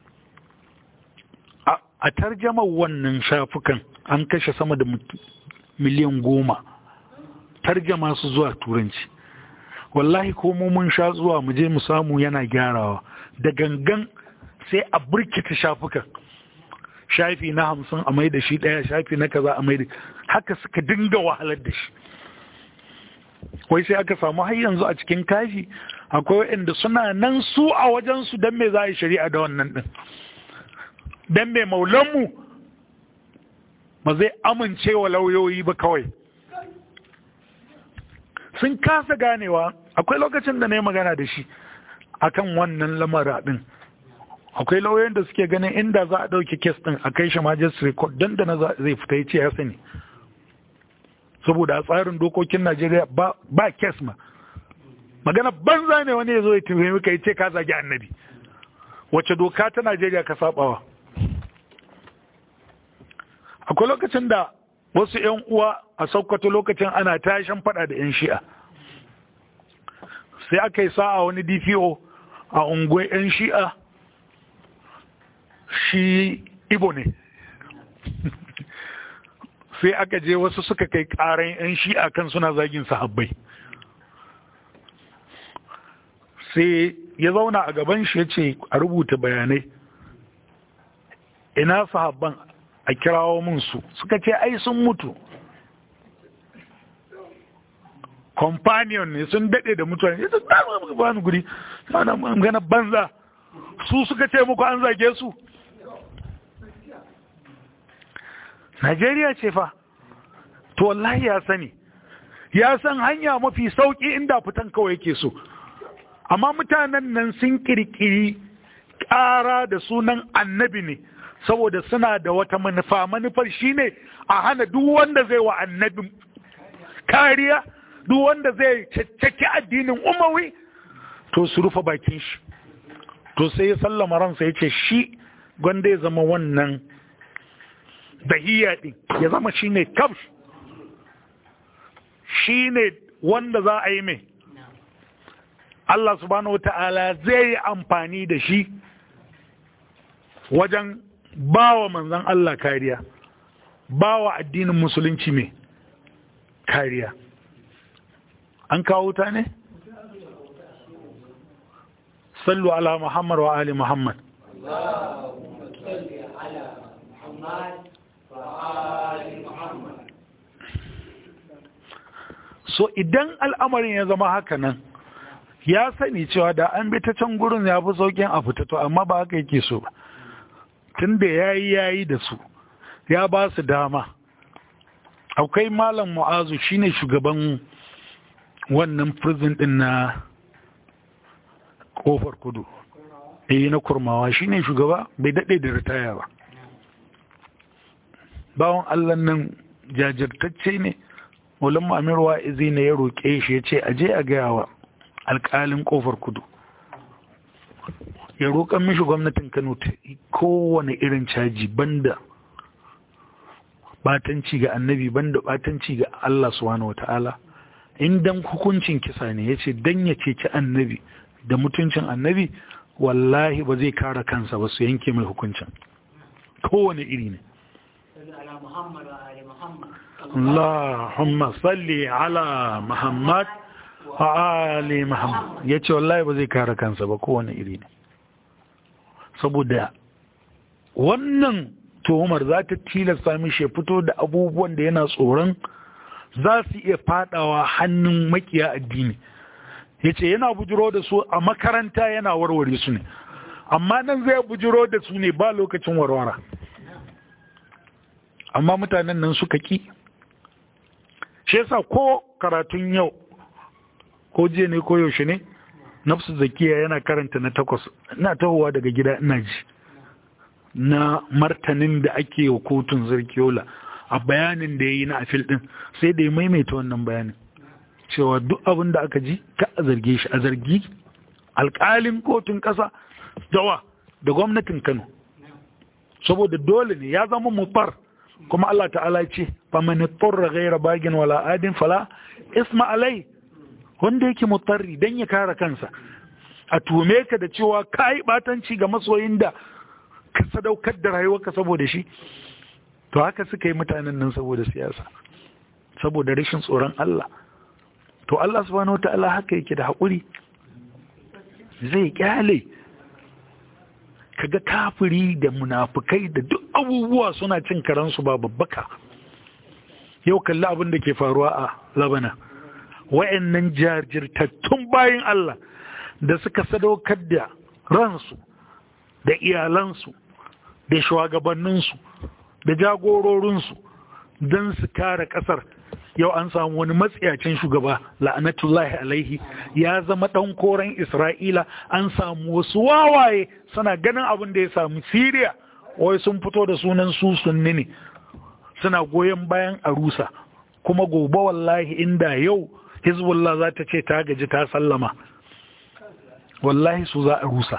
a tarjamar wannan shafukan an kashe sama da miliyan goma tarjama su zuwa turanci wallahi ko mun sha zuwa mu je mu samu yana gyarawa da gangan sai a burkita shafukan shafi na hamsin a mai da shi ɗaya shafi na kaza a mai da haka suka dinga wahalar da shi wai sai aka samu har yanzu a cikin kafi akwai waɗanda suna nan su a wajensu don me za a yi shari'a da wannan ɗin don me maulanmu ba zai amince wa lauyoyi ba kawai sun kasa ganewa akwai lokacin da na yi magana da shi akan wannan lamara ɗin akwai lauyoyin da suke ganin inda za a ɗauki kes ɗin a kai shi majistare court don da na zai fita ya ce ya sani saboda a tsarin dokokin najeriya ba kes ma magana banza ne wani ya zo ya tafi ka ya ce ka zagi annabi wace doka ta najeriya ka sabawa akwai lokacin da wasu 'yan uwa a sokoto lokacin ana tashin fada da 'yan shi'a sai aka yi sa'a wani dpo a unguwar 'yan shi'a shi ibo ne sai aka je wasu suka kai karan 'yan shi'a kan suna zagin sahabbai sai ya zauna a gaban shi ya ce a rubuta bayanai ina sahabban a kirawo min su suka ce ai sun mutu companion ne sun daɗe da mutane ya ta ba ni guri ana magana banza su suka ce muku an zage su Najeriya ce fa to wallahi ya sani ya san hanya mafi sauki inda fitan kawai yake so amma mutanen nan sun kirkiri ƙara da sunan annabi ne saboda suna da wata manufa manufar shine a hana duk wanda zai wa annabi kariya duk wanda zai caccaki addinin umawi to su rufe bakin shi to sai ya sallama ransa ya ce shi gwanda ya zama wannan dahiya din ya zama shine kabsh shine wanda za a yi mai Allah subhanahu wa ta'ala zai yi amfani da shi wajen bawa manzan Allah kariya bawa addinin musulunci mai kariya an kawo ta ne? sallu ala muhammad wa ali muhammad so idan al'amarin ya zama haka nan ya sani cewa da an bi ta can gurin ya fi saukin a fita to amma ba haka yake so ba tun da ya yi ya yi da su ya ba su dama akwai malam mu'azu shine shugaban wannan prison din na kofar kudu eh na kurmawa shine shugaba bai daɗe da ritaya ba bawon allah nan jajirtacce ne Maulana Amir Wa'izi ne ya roƙe shi ya ce aje a gaya wa alƙalin ƙofar kudu ya roƙan mishi gwamnatin Kano ta kowane irin caji banda batanci ga annabi banda batanci ga Allah subhanahu wata'ala in dan hukuncin kisa ne ya ce dan ya ceci annabi da mutuncin annabi wallahi ba zai kara kansa ba su yanke mai hukuncin kowane iri ne Allahumma salli ala Muhammad wa ali Muhammad ya ce wallahi ba zai kare kansa ba kowane iri ne saboda wannan tuhumar za ta tilasta mishi ya fito da abubuwan da yana tsoron za su iya fadawa hannun makiya addini ya ce yana bujiro da su a makaranta yana warware su ne amma nan zai bujiro da su ne ba lokacin warwara amma mutanen nan suka ki shi yasa ko karatun yau ko jiya ne ko yaushe ne nafsu zakiya yana karanta na takwas ina tahowa daga gida ina ji na martanin da ake wa kotun zarkiyola a bayanin da ya yi na afil din sai da ya maimaita wannan bayanin cewa duk abin da aka ji ka a zarge shi a zargi alkalin kotun ƙasa dawa da gwamnatin kano saboda dole ne ya zama mufar kuma Allah ta'ala ce faman turra ghayra bagin wala adin fala isma alai wanda yake mutarri dan ya kare kansa a tume ka da cewa kai batanci ga masoyin da ka sadaukar da rayuwarka saboda shi to haka suka yi mutanen nan saboda siyasa saboda rashin tsoron Allah to Allah subhanahu wataala haka yake da haƙuri zai kyale kaga kafiri da munafukai da duk abubuwa suna cin karansu ba babbaka yau kalli abin da ke faruwa a labana wa'annan jajirtattun bayan Allah da suka sadaukar da ransu da iyalansu da shugabanninsu da jagororinsu don su kare ƙasar yau an samu wani matsiyacin shugaba la'anatullahi alaihi ya zama ɗan koren isra'ila an samu wasu wawaye suna ganin abin da ya samu siriya wai sun fito da sunan su sunni ne suna goyon bayan arusa kuma gobe wallahi inda yau hezbollah za ta ce ta gaji ta sallama wallahi su za a rusa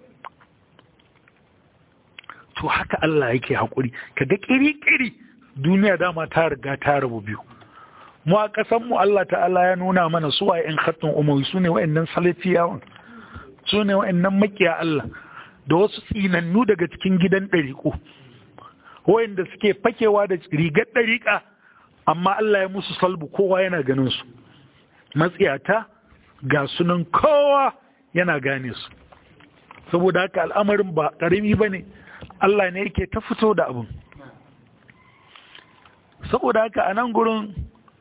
to haka Allah yake haƙuri kaga ƙiri-ƙiri duniya dama ta riga ta rabu biyu mu a ƙasan mu Allah ta'ala ya nuna mana su a yan khattun umawi su ne wa'annan salafiyawan su ne wa'annan makiya Allah da wasu tsinannu daga cikin gidan ɗariƙo wa'anda suke fakewa da rigar ɗariƙa amma Allah ya musu salbu kowa yana ganin su matsiyata ga sunan kowa yana gane su saboda haka al'amarin ba ƙarami ba ne Allah ne yake ta fito da abin saboda haka a nan gurin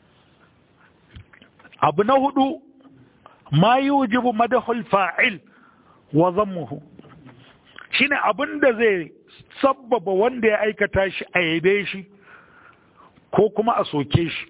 abu na hudu ma yi wujibu madahul fa'il wa zammuhu shi ne abin da zai sabbaba wanda ya aikata shi a yabe shi ko kuma a soke shi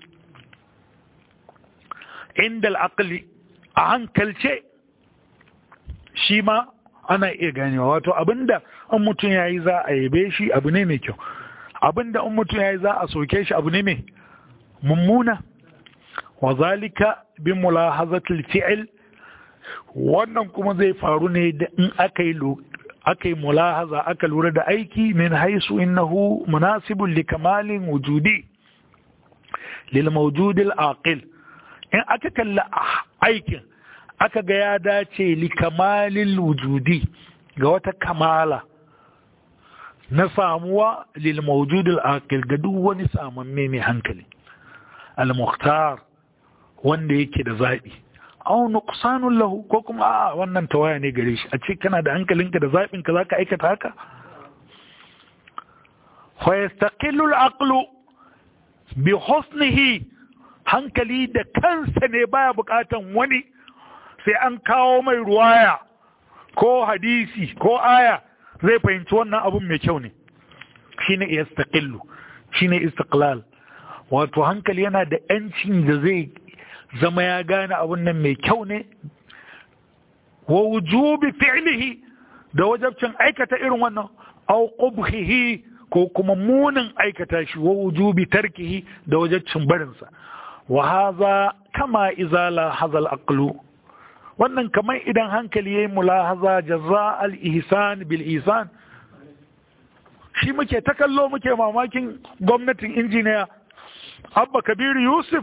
inda al'akali a hankalce shi ma ana iya ganewa wato abinda in mutum ya yi za a yabe shi abu ne mai kyau abinda in mutum ya yi za a soke shi abu ne mai mummuna wa zalika bi mulahazatul fi'l wannan kuma zai faru ne da in aka yi aka yi mulahaza aka lura da aiki min haisu innahu munasibun li kamalin wujudi lil mawjudil aqil in aka kalla aikin aka ga ya dace li kamalil wujudi ga wata kamala na samuwa lil mawjudil aqil ga duk wani samamme mai hankali al muhtar wanda yake da zabi aw nuqsanun lahu ko kuma a wannan tawaya ne gare shi a ce kana da hankalinka da zabin ka zaka aikata haka fa yastaqillu al aqlu bi husnihi hankali da kansa ne baya bukatan wani sai an kawo mai ruwaya ko hadisi ko aya zai fahimci wannan abun mai kyau ne shine yastaqillu shine istiqlal wato hankali yana da yancin da zai zama ya gane abun nan mai kyau ne wa wujubi fi'lihi da wajabcin aikata irin wannan aw qubhihi ko kuma munin aikata shi wa wujubi tarkihi da wajabcin barinsa wa haza kama izala hazal aqlu wannan kamar idan hankali yayi mulahaza jaza al ihsan bil ihsan shi muke ta kallo muke mamakin gwamnatin injiniya abba kabir yusuf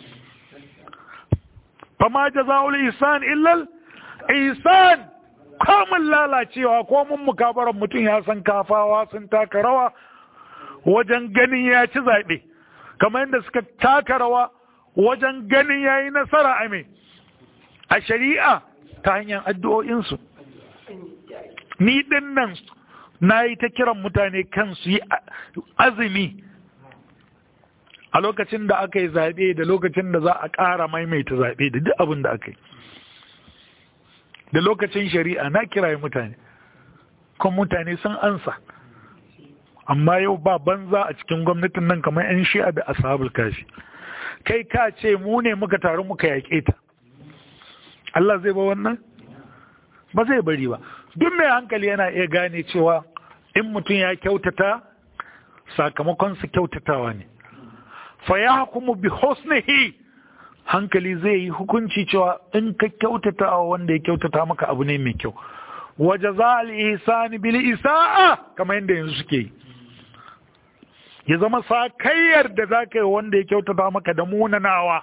fama jaza'ul ihsan illa ihsan kamun lalacewa ko mun mukabaran mutum ya san kafawa sun taka rawa wajen ganin ya ci zaɓe kamar yadda suka taka rawa wajen ganin ya yi nasara a mai a shari'a ta hanyar addu'o'insu ni ɗin nan na yi ta kiran mutane kan su yi azumi a lokacin da aka yi zaɓe da lokacin da za a ƙara maimaita zaɓe da duk abin da aka yi da lokacin shari'a na kiraye mutane kuma mutane sun ansa amma yau ba banza a cikin gwamnatin nan kamar 'yan shi'a da ashabul kashi kai ka ce mu ne muka taru muka yaƙe ta Allah zai ba wannan ba zai bari ba duk mai hankali yana iya gane cewa in mutum ya kyautata sakamakon su kyautatawa ne fa ya hukumu bi husnihi hankali zai yi hukunci cewa in ka kyautata wa wanda ya kyautata maka abu ne mai kyau waje za al bil isa'a kamar yadda yanzu suke yi ya zama sakayyar da za ka yi wanda ya kyautata maka da munanawa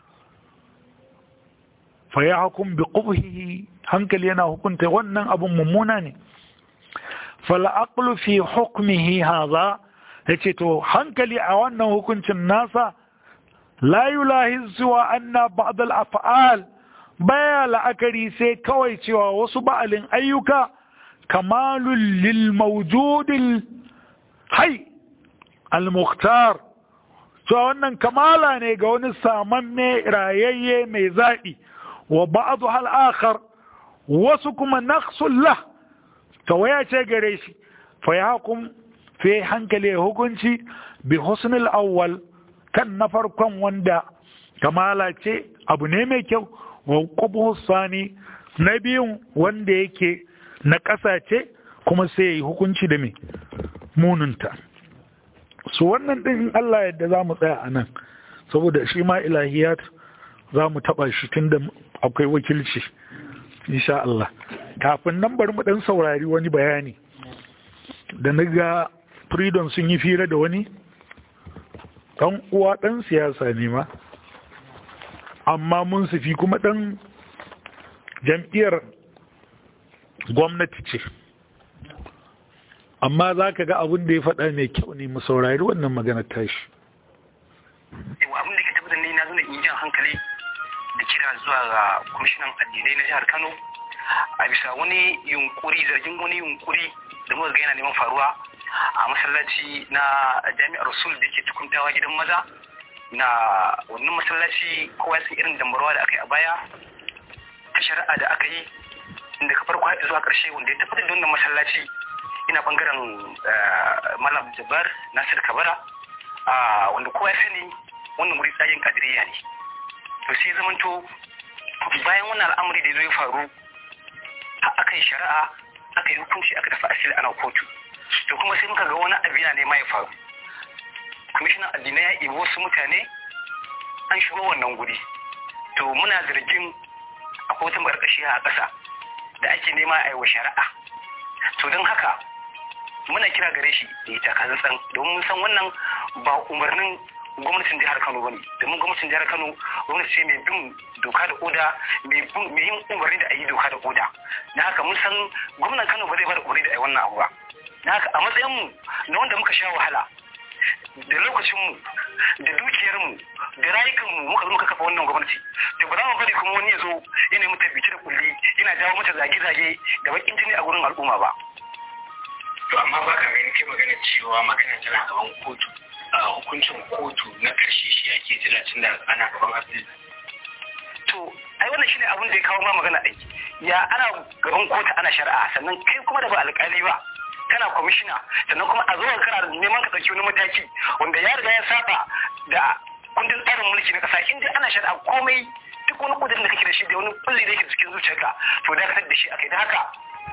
fa ya hukum bi qubhihi hankali yana hukunta wannan abun mummuna ne fal aqlu fi hukmihi hadha yace to hankali a wannan hukuncin nasa la yulahiz wa anna ba'd al af'al baya la'akari sai kawai cewa wasu ba'alin ayyuka kamalul lil mawjudil hay al-mukhtar to wannan kamala ne ga wani samanne rayayye mai zaɓi wa ba'adu hal akhar wasu kuma naqsullah tawaya ce gare shi fa yahkum fi hankali hukunci bi husnil awwal kan na farkon wanda kamala ce abu ne mai kyau wa qubhu sani na biyun wanda yake na ƙasa ce kuma sai yi hukunci da mai mununta su wannan ɗin in Allah yadda za mu tsaya a nan saboda shi ma ilahiyat za mu taɓa shi tun da akwai wakilci insha Allah kafin nan bari mu ɗan saurari wani bayani da na ga freedom sun yi fira da wani ɗan uwa ɗan siyasa ne ma amma mun sufi kuma ɗan jam'iyyar gwamnati ce amma za ka ga abin da ya faɗa mai kyau ne mu saurari wannan magana tashi. Yau abin da ke tabbatar ni na zuna in jan hankali da kira zuwa ga kwamishinan addinai na jihar Kano a bisa wani yunkuri zargin wani yunkuri da muka ga yana neman faruwa a masallaci na jami'ar Rasul da ke tukuntawa gidan maza na wannan masallaci kowa sun irin dambarwa da aka yi a baya ta shari'a da aka yi inda ka farko zuwa ƙarshe wanda ya tabbatar da wannan masallaci ina bangaren malam jabar nasir kabara wanda kowa ya sani wannan wuri tsayin kadiriya ne to sai zamanto bayan wannan al'amari da ya faru aka yi shari'a aka yi hukunci aka tafi asili ana kotu to kuma sai muka ga wani abu yana nema ya faru kwamishinan addinai ya ibi wasu mutane an shigo wannan guri to muna zargin akwai wata barkashi a ƙasa da ake nema a yi wa shari'a to don haka muna kira gare shi da ya taka tsantsan domin mun san wannan ba umarnin gwamnatin jihar Kano bane domin gwamnatin jihar Kano gwamnati ce mai bin doka da oda mai yin umarni da a yi doka da oda na haka mun san gwamnan Kano ba zai bada umarni da a yi wannan abu ba haka a matsayinmu na wanda muka sha wahala da lokacinmu da dukiyarmu da rayukanmu muka zo muka kafa wannan gwamnati to ba za mu bari kuma wani ya zo yana mata bici da kulli yana jawo mata zage-zage da bakin jini a gurin al'umma ba to amma ba ka gani kai magana cewa magana tana gaban kotu a hukuncin kotu na karshe shi ake jira tun da ana gaban abdul to ai wannan shine abin da ya kawo ma magana aiki ya ana gaban kotu ana shari'a sannan kai kuma da ba alƙali ba kana kwamishina sannan kuma a zuwa kana neman ka ɗauki wani mataki wanda ya riga ya saba da kundin tsarin mulki na ƙasa in dai ana shari'a komai duk wani ƙudurin da kake da shi da wani kulli da yake cikin zuciyarka to dakatar da shi akai da haka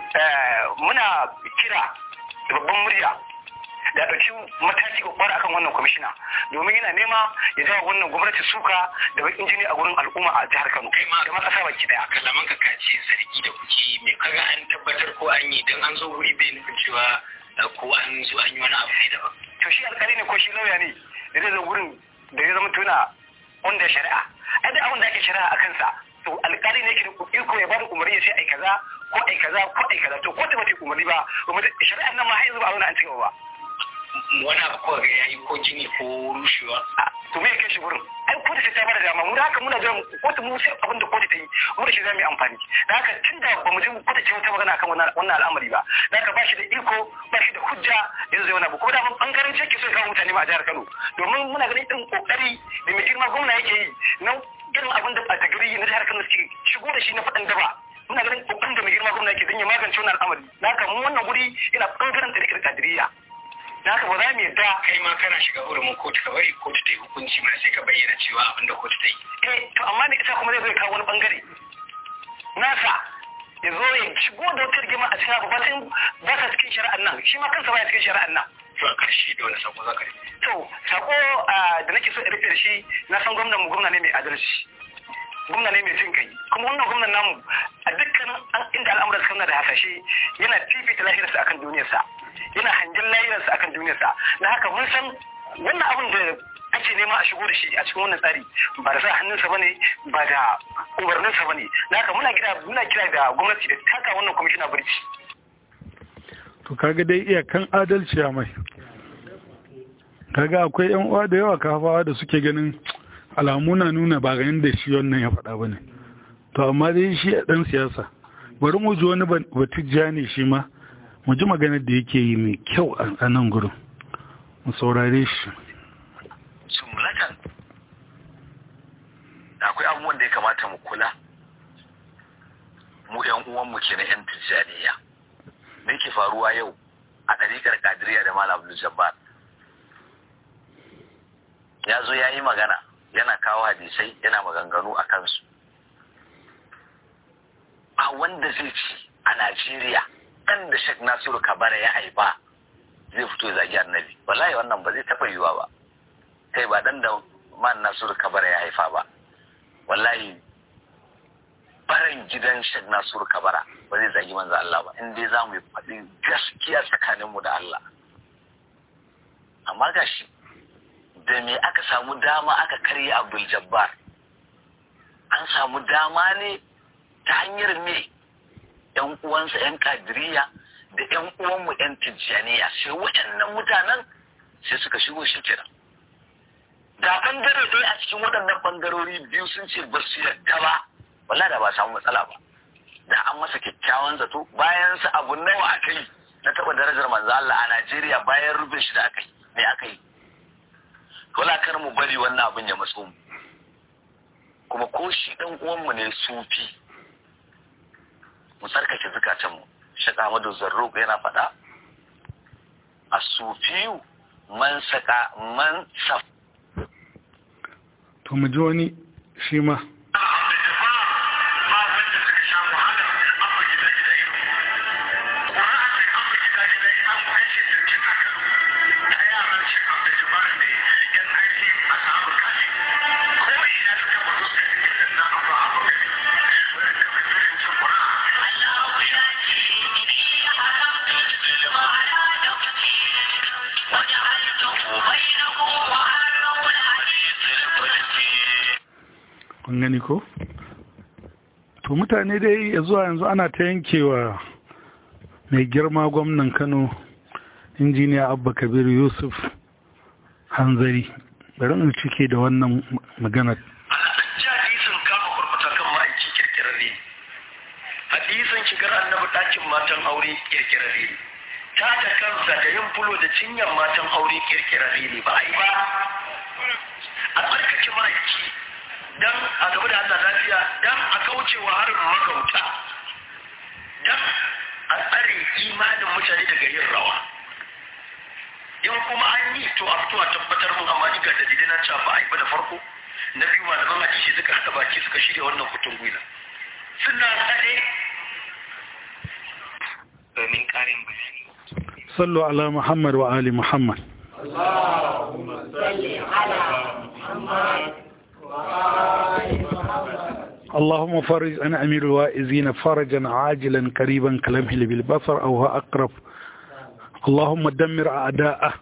muna kira da babban murya da ɗauki mataki kwakwara akan wannan kwamishina domin yana nema ya jawo wannan gwamnati suka da bakin jini a gurin al'umma a jihar Kano kai ma da ma ƙasa baki daya kalaman ka kace zargi da kuke me kaga an tabbatar ko an yi dan an zo wuri bai nufin cewa ko an zo an yi wani abu ne daban to shi alƙali ne ko shi lauya ne da zai zo gurin da ya zama tuna wanda shari'a ai da abin da ake shari'a a kansa to alƙali ne ke da iko ya bada umarni ya ce ai kaza ko ai kaza ko ai kaza to ko ta bata umarni ba kuma shari'ar nan ma har yanzu ba a zauna an ci gaba ba wani abu kawai ga yayi ko gini ko rushewa to me ya kai shi gurin ai kotu sai ta bada dama mu da haka muna jiran kotu mu sai abin da kotu ta yi mu da shi za mu yi amfani da haka tun da ba mu ji kotu ce wata magana akan wannan wannan al'amari ba da haka ba shi da iko ba shi da hujja yanzu zai wani abu kuma da mun bangaren ce ke so ya kawo mutane ma a jihar Kano domin muna ganin irin kokari da mai girma gwamna yake yi na irin abin da ɓata gari na jihar Kano suke shigo da shi na faɗin daba muna ganin kokarin da mai girma gwamna yake don ya magance wannan al'amari da haka mu wannan guri yana bangaren tarikar kadiriya da haka ba za mu yadda kai ma kana shiga hurumin kotu ka bari kotu ta yi hukunci mana sai ka bayyana cewa abin da kotu ta yi eh to amma ne ita kuma zai zo ya kawo wani bangare nasa ya zo ya shigo da wata rigima a cikin abu ba sai ba sa cikin shari'an nan shi ma kansa baya cikin shari'an nan to a ƙarshe da wani sako za ka yi to sako da nake so in rufe da shi na san gwamnan mu gwamna ne mai adalci gwamna ne mai jin kai kuma wannan gwamnan namu a dukkanin inda al'amuran suka da hasashe yana fifita lahirarsa akan duniyarsa yana hangen lahirarsa akan duniyarsa na haka mun san wannan abin da ake nema a shigo da shi a cikin wannan tsari ba da sa hannunsa bane ba da umarninsa bane na haka muna kira muna kira da gwamnati da taka wannan kwamishina birki to kaga dai iyakan adalci a mai kaga akwai yan uwa da yawa kafawa da suke ganin alamu na nuna ba ganin da shi wannan ya faɗa bane to amma dai shi a ɗan siyasa bari mu ji wani batijja ne shi ma mu ji maganar da yake yi mai kyau a nan gurin mu saurare shi jumlatan akwai abubuwan da ya kamata mu kula mu yan uwanmu ke na yan tijjaniya me ke faruwa yau a ɗariƙar kadiriya da malam abdul jabbar ya zo ya yi magana yana kawo hadisai yana maganganu a kansu a wanda zai ci a najeriya ɗan da shek nasiru kabara ya haifa zai fito ya zagi annabi wallahi wannan ba zai taɓa yiwuwa ba kai ba dan da man nasiru kabara ya haifa ba wallahi barin gidan shek nasiru kabara ba zai zagi manzo Allah ba in dai za mu yi faɗi gaskiya tsakaninmu da Allah amma gashi da me aka samu dama aka karya abdul jabbar an samu dama ne ta hanyar me yan uwansa yan kadiriya da yan uwanmu yan tijjaniya sai waɗannan mutanen sai suka shigo shi kenan da bangare dai a cikin waɗannan bangarori biyu sun ce ba su yarda ba wala da ba samu matsala ba da an masa kyakkyawan zato bayan sa abu nawa aka yi na taɓa darajar manzo Allah a Najeriya bayan rubin shi da aka yi me aka yi wala kar mu bari wannan abin ya matso mu kuma ko shi dan uwanmu ne sufi mu tsarkake zukatan mu Sheikh Ahmadu Zarruq yana faɗa as-sufiyu man saka man saf to mu ji wani shi ma kun gani ko to mutane dai ya zuwa yanzu ana ta yankewa mai girma gwamnan kano injiniya abba kabir yusuf hanzari bari in cike da wannan maganar hadisin kama kurkuta kan ma'aiki kirkirarre hadisin shigar annabi ɗakin matan aure kirkirarre ta da kansa da yin fulo da cinyar matan aure kirkirarre ne ba a yi ba a tsarkake ma'aiki dan a gaba da Allah lafiya dan a kaucewa harin magauta dan a tsare imanin mutane daga yin rawa in kuma an yi to a fito a tabbatar mun amma ga dalilai na cewa ba a yi ba da farko na biyu malaman hadisi suka haɗa baki suka shirya wannan kutun gwila suna tsade domin ƙarin bayani sallu ala muhammad wa ali muhammad اللهم فرج عن أمير الوائزين فرجا عاجلا قريبا كلمه بالبصر أو هو أقرب اللهم دمر أعداءه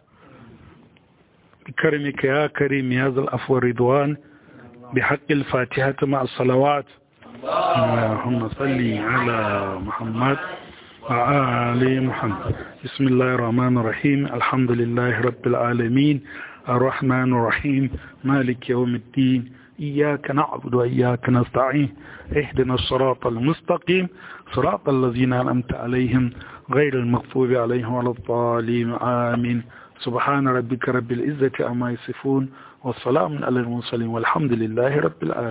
بكرمك يا كريم يا ذا العفو والرضوان بحق الفاتحة مع الصلوات اللهم صل على محمد وآل محمد بسم الله الرحمن الرحيم الحمد لله رب العالمين الرحمن الرحيم مالك يوم الدين إياك نعبد وإياك نستعين اهدنا الصراط المستقيم صراط الذين أنعمت عليهم غير المغضوب عليهم ولا الضالين آمين سبحان ربك رب العزة عما يصفون والسلام على المرسلين والحمد لله رب العالمين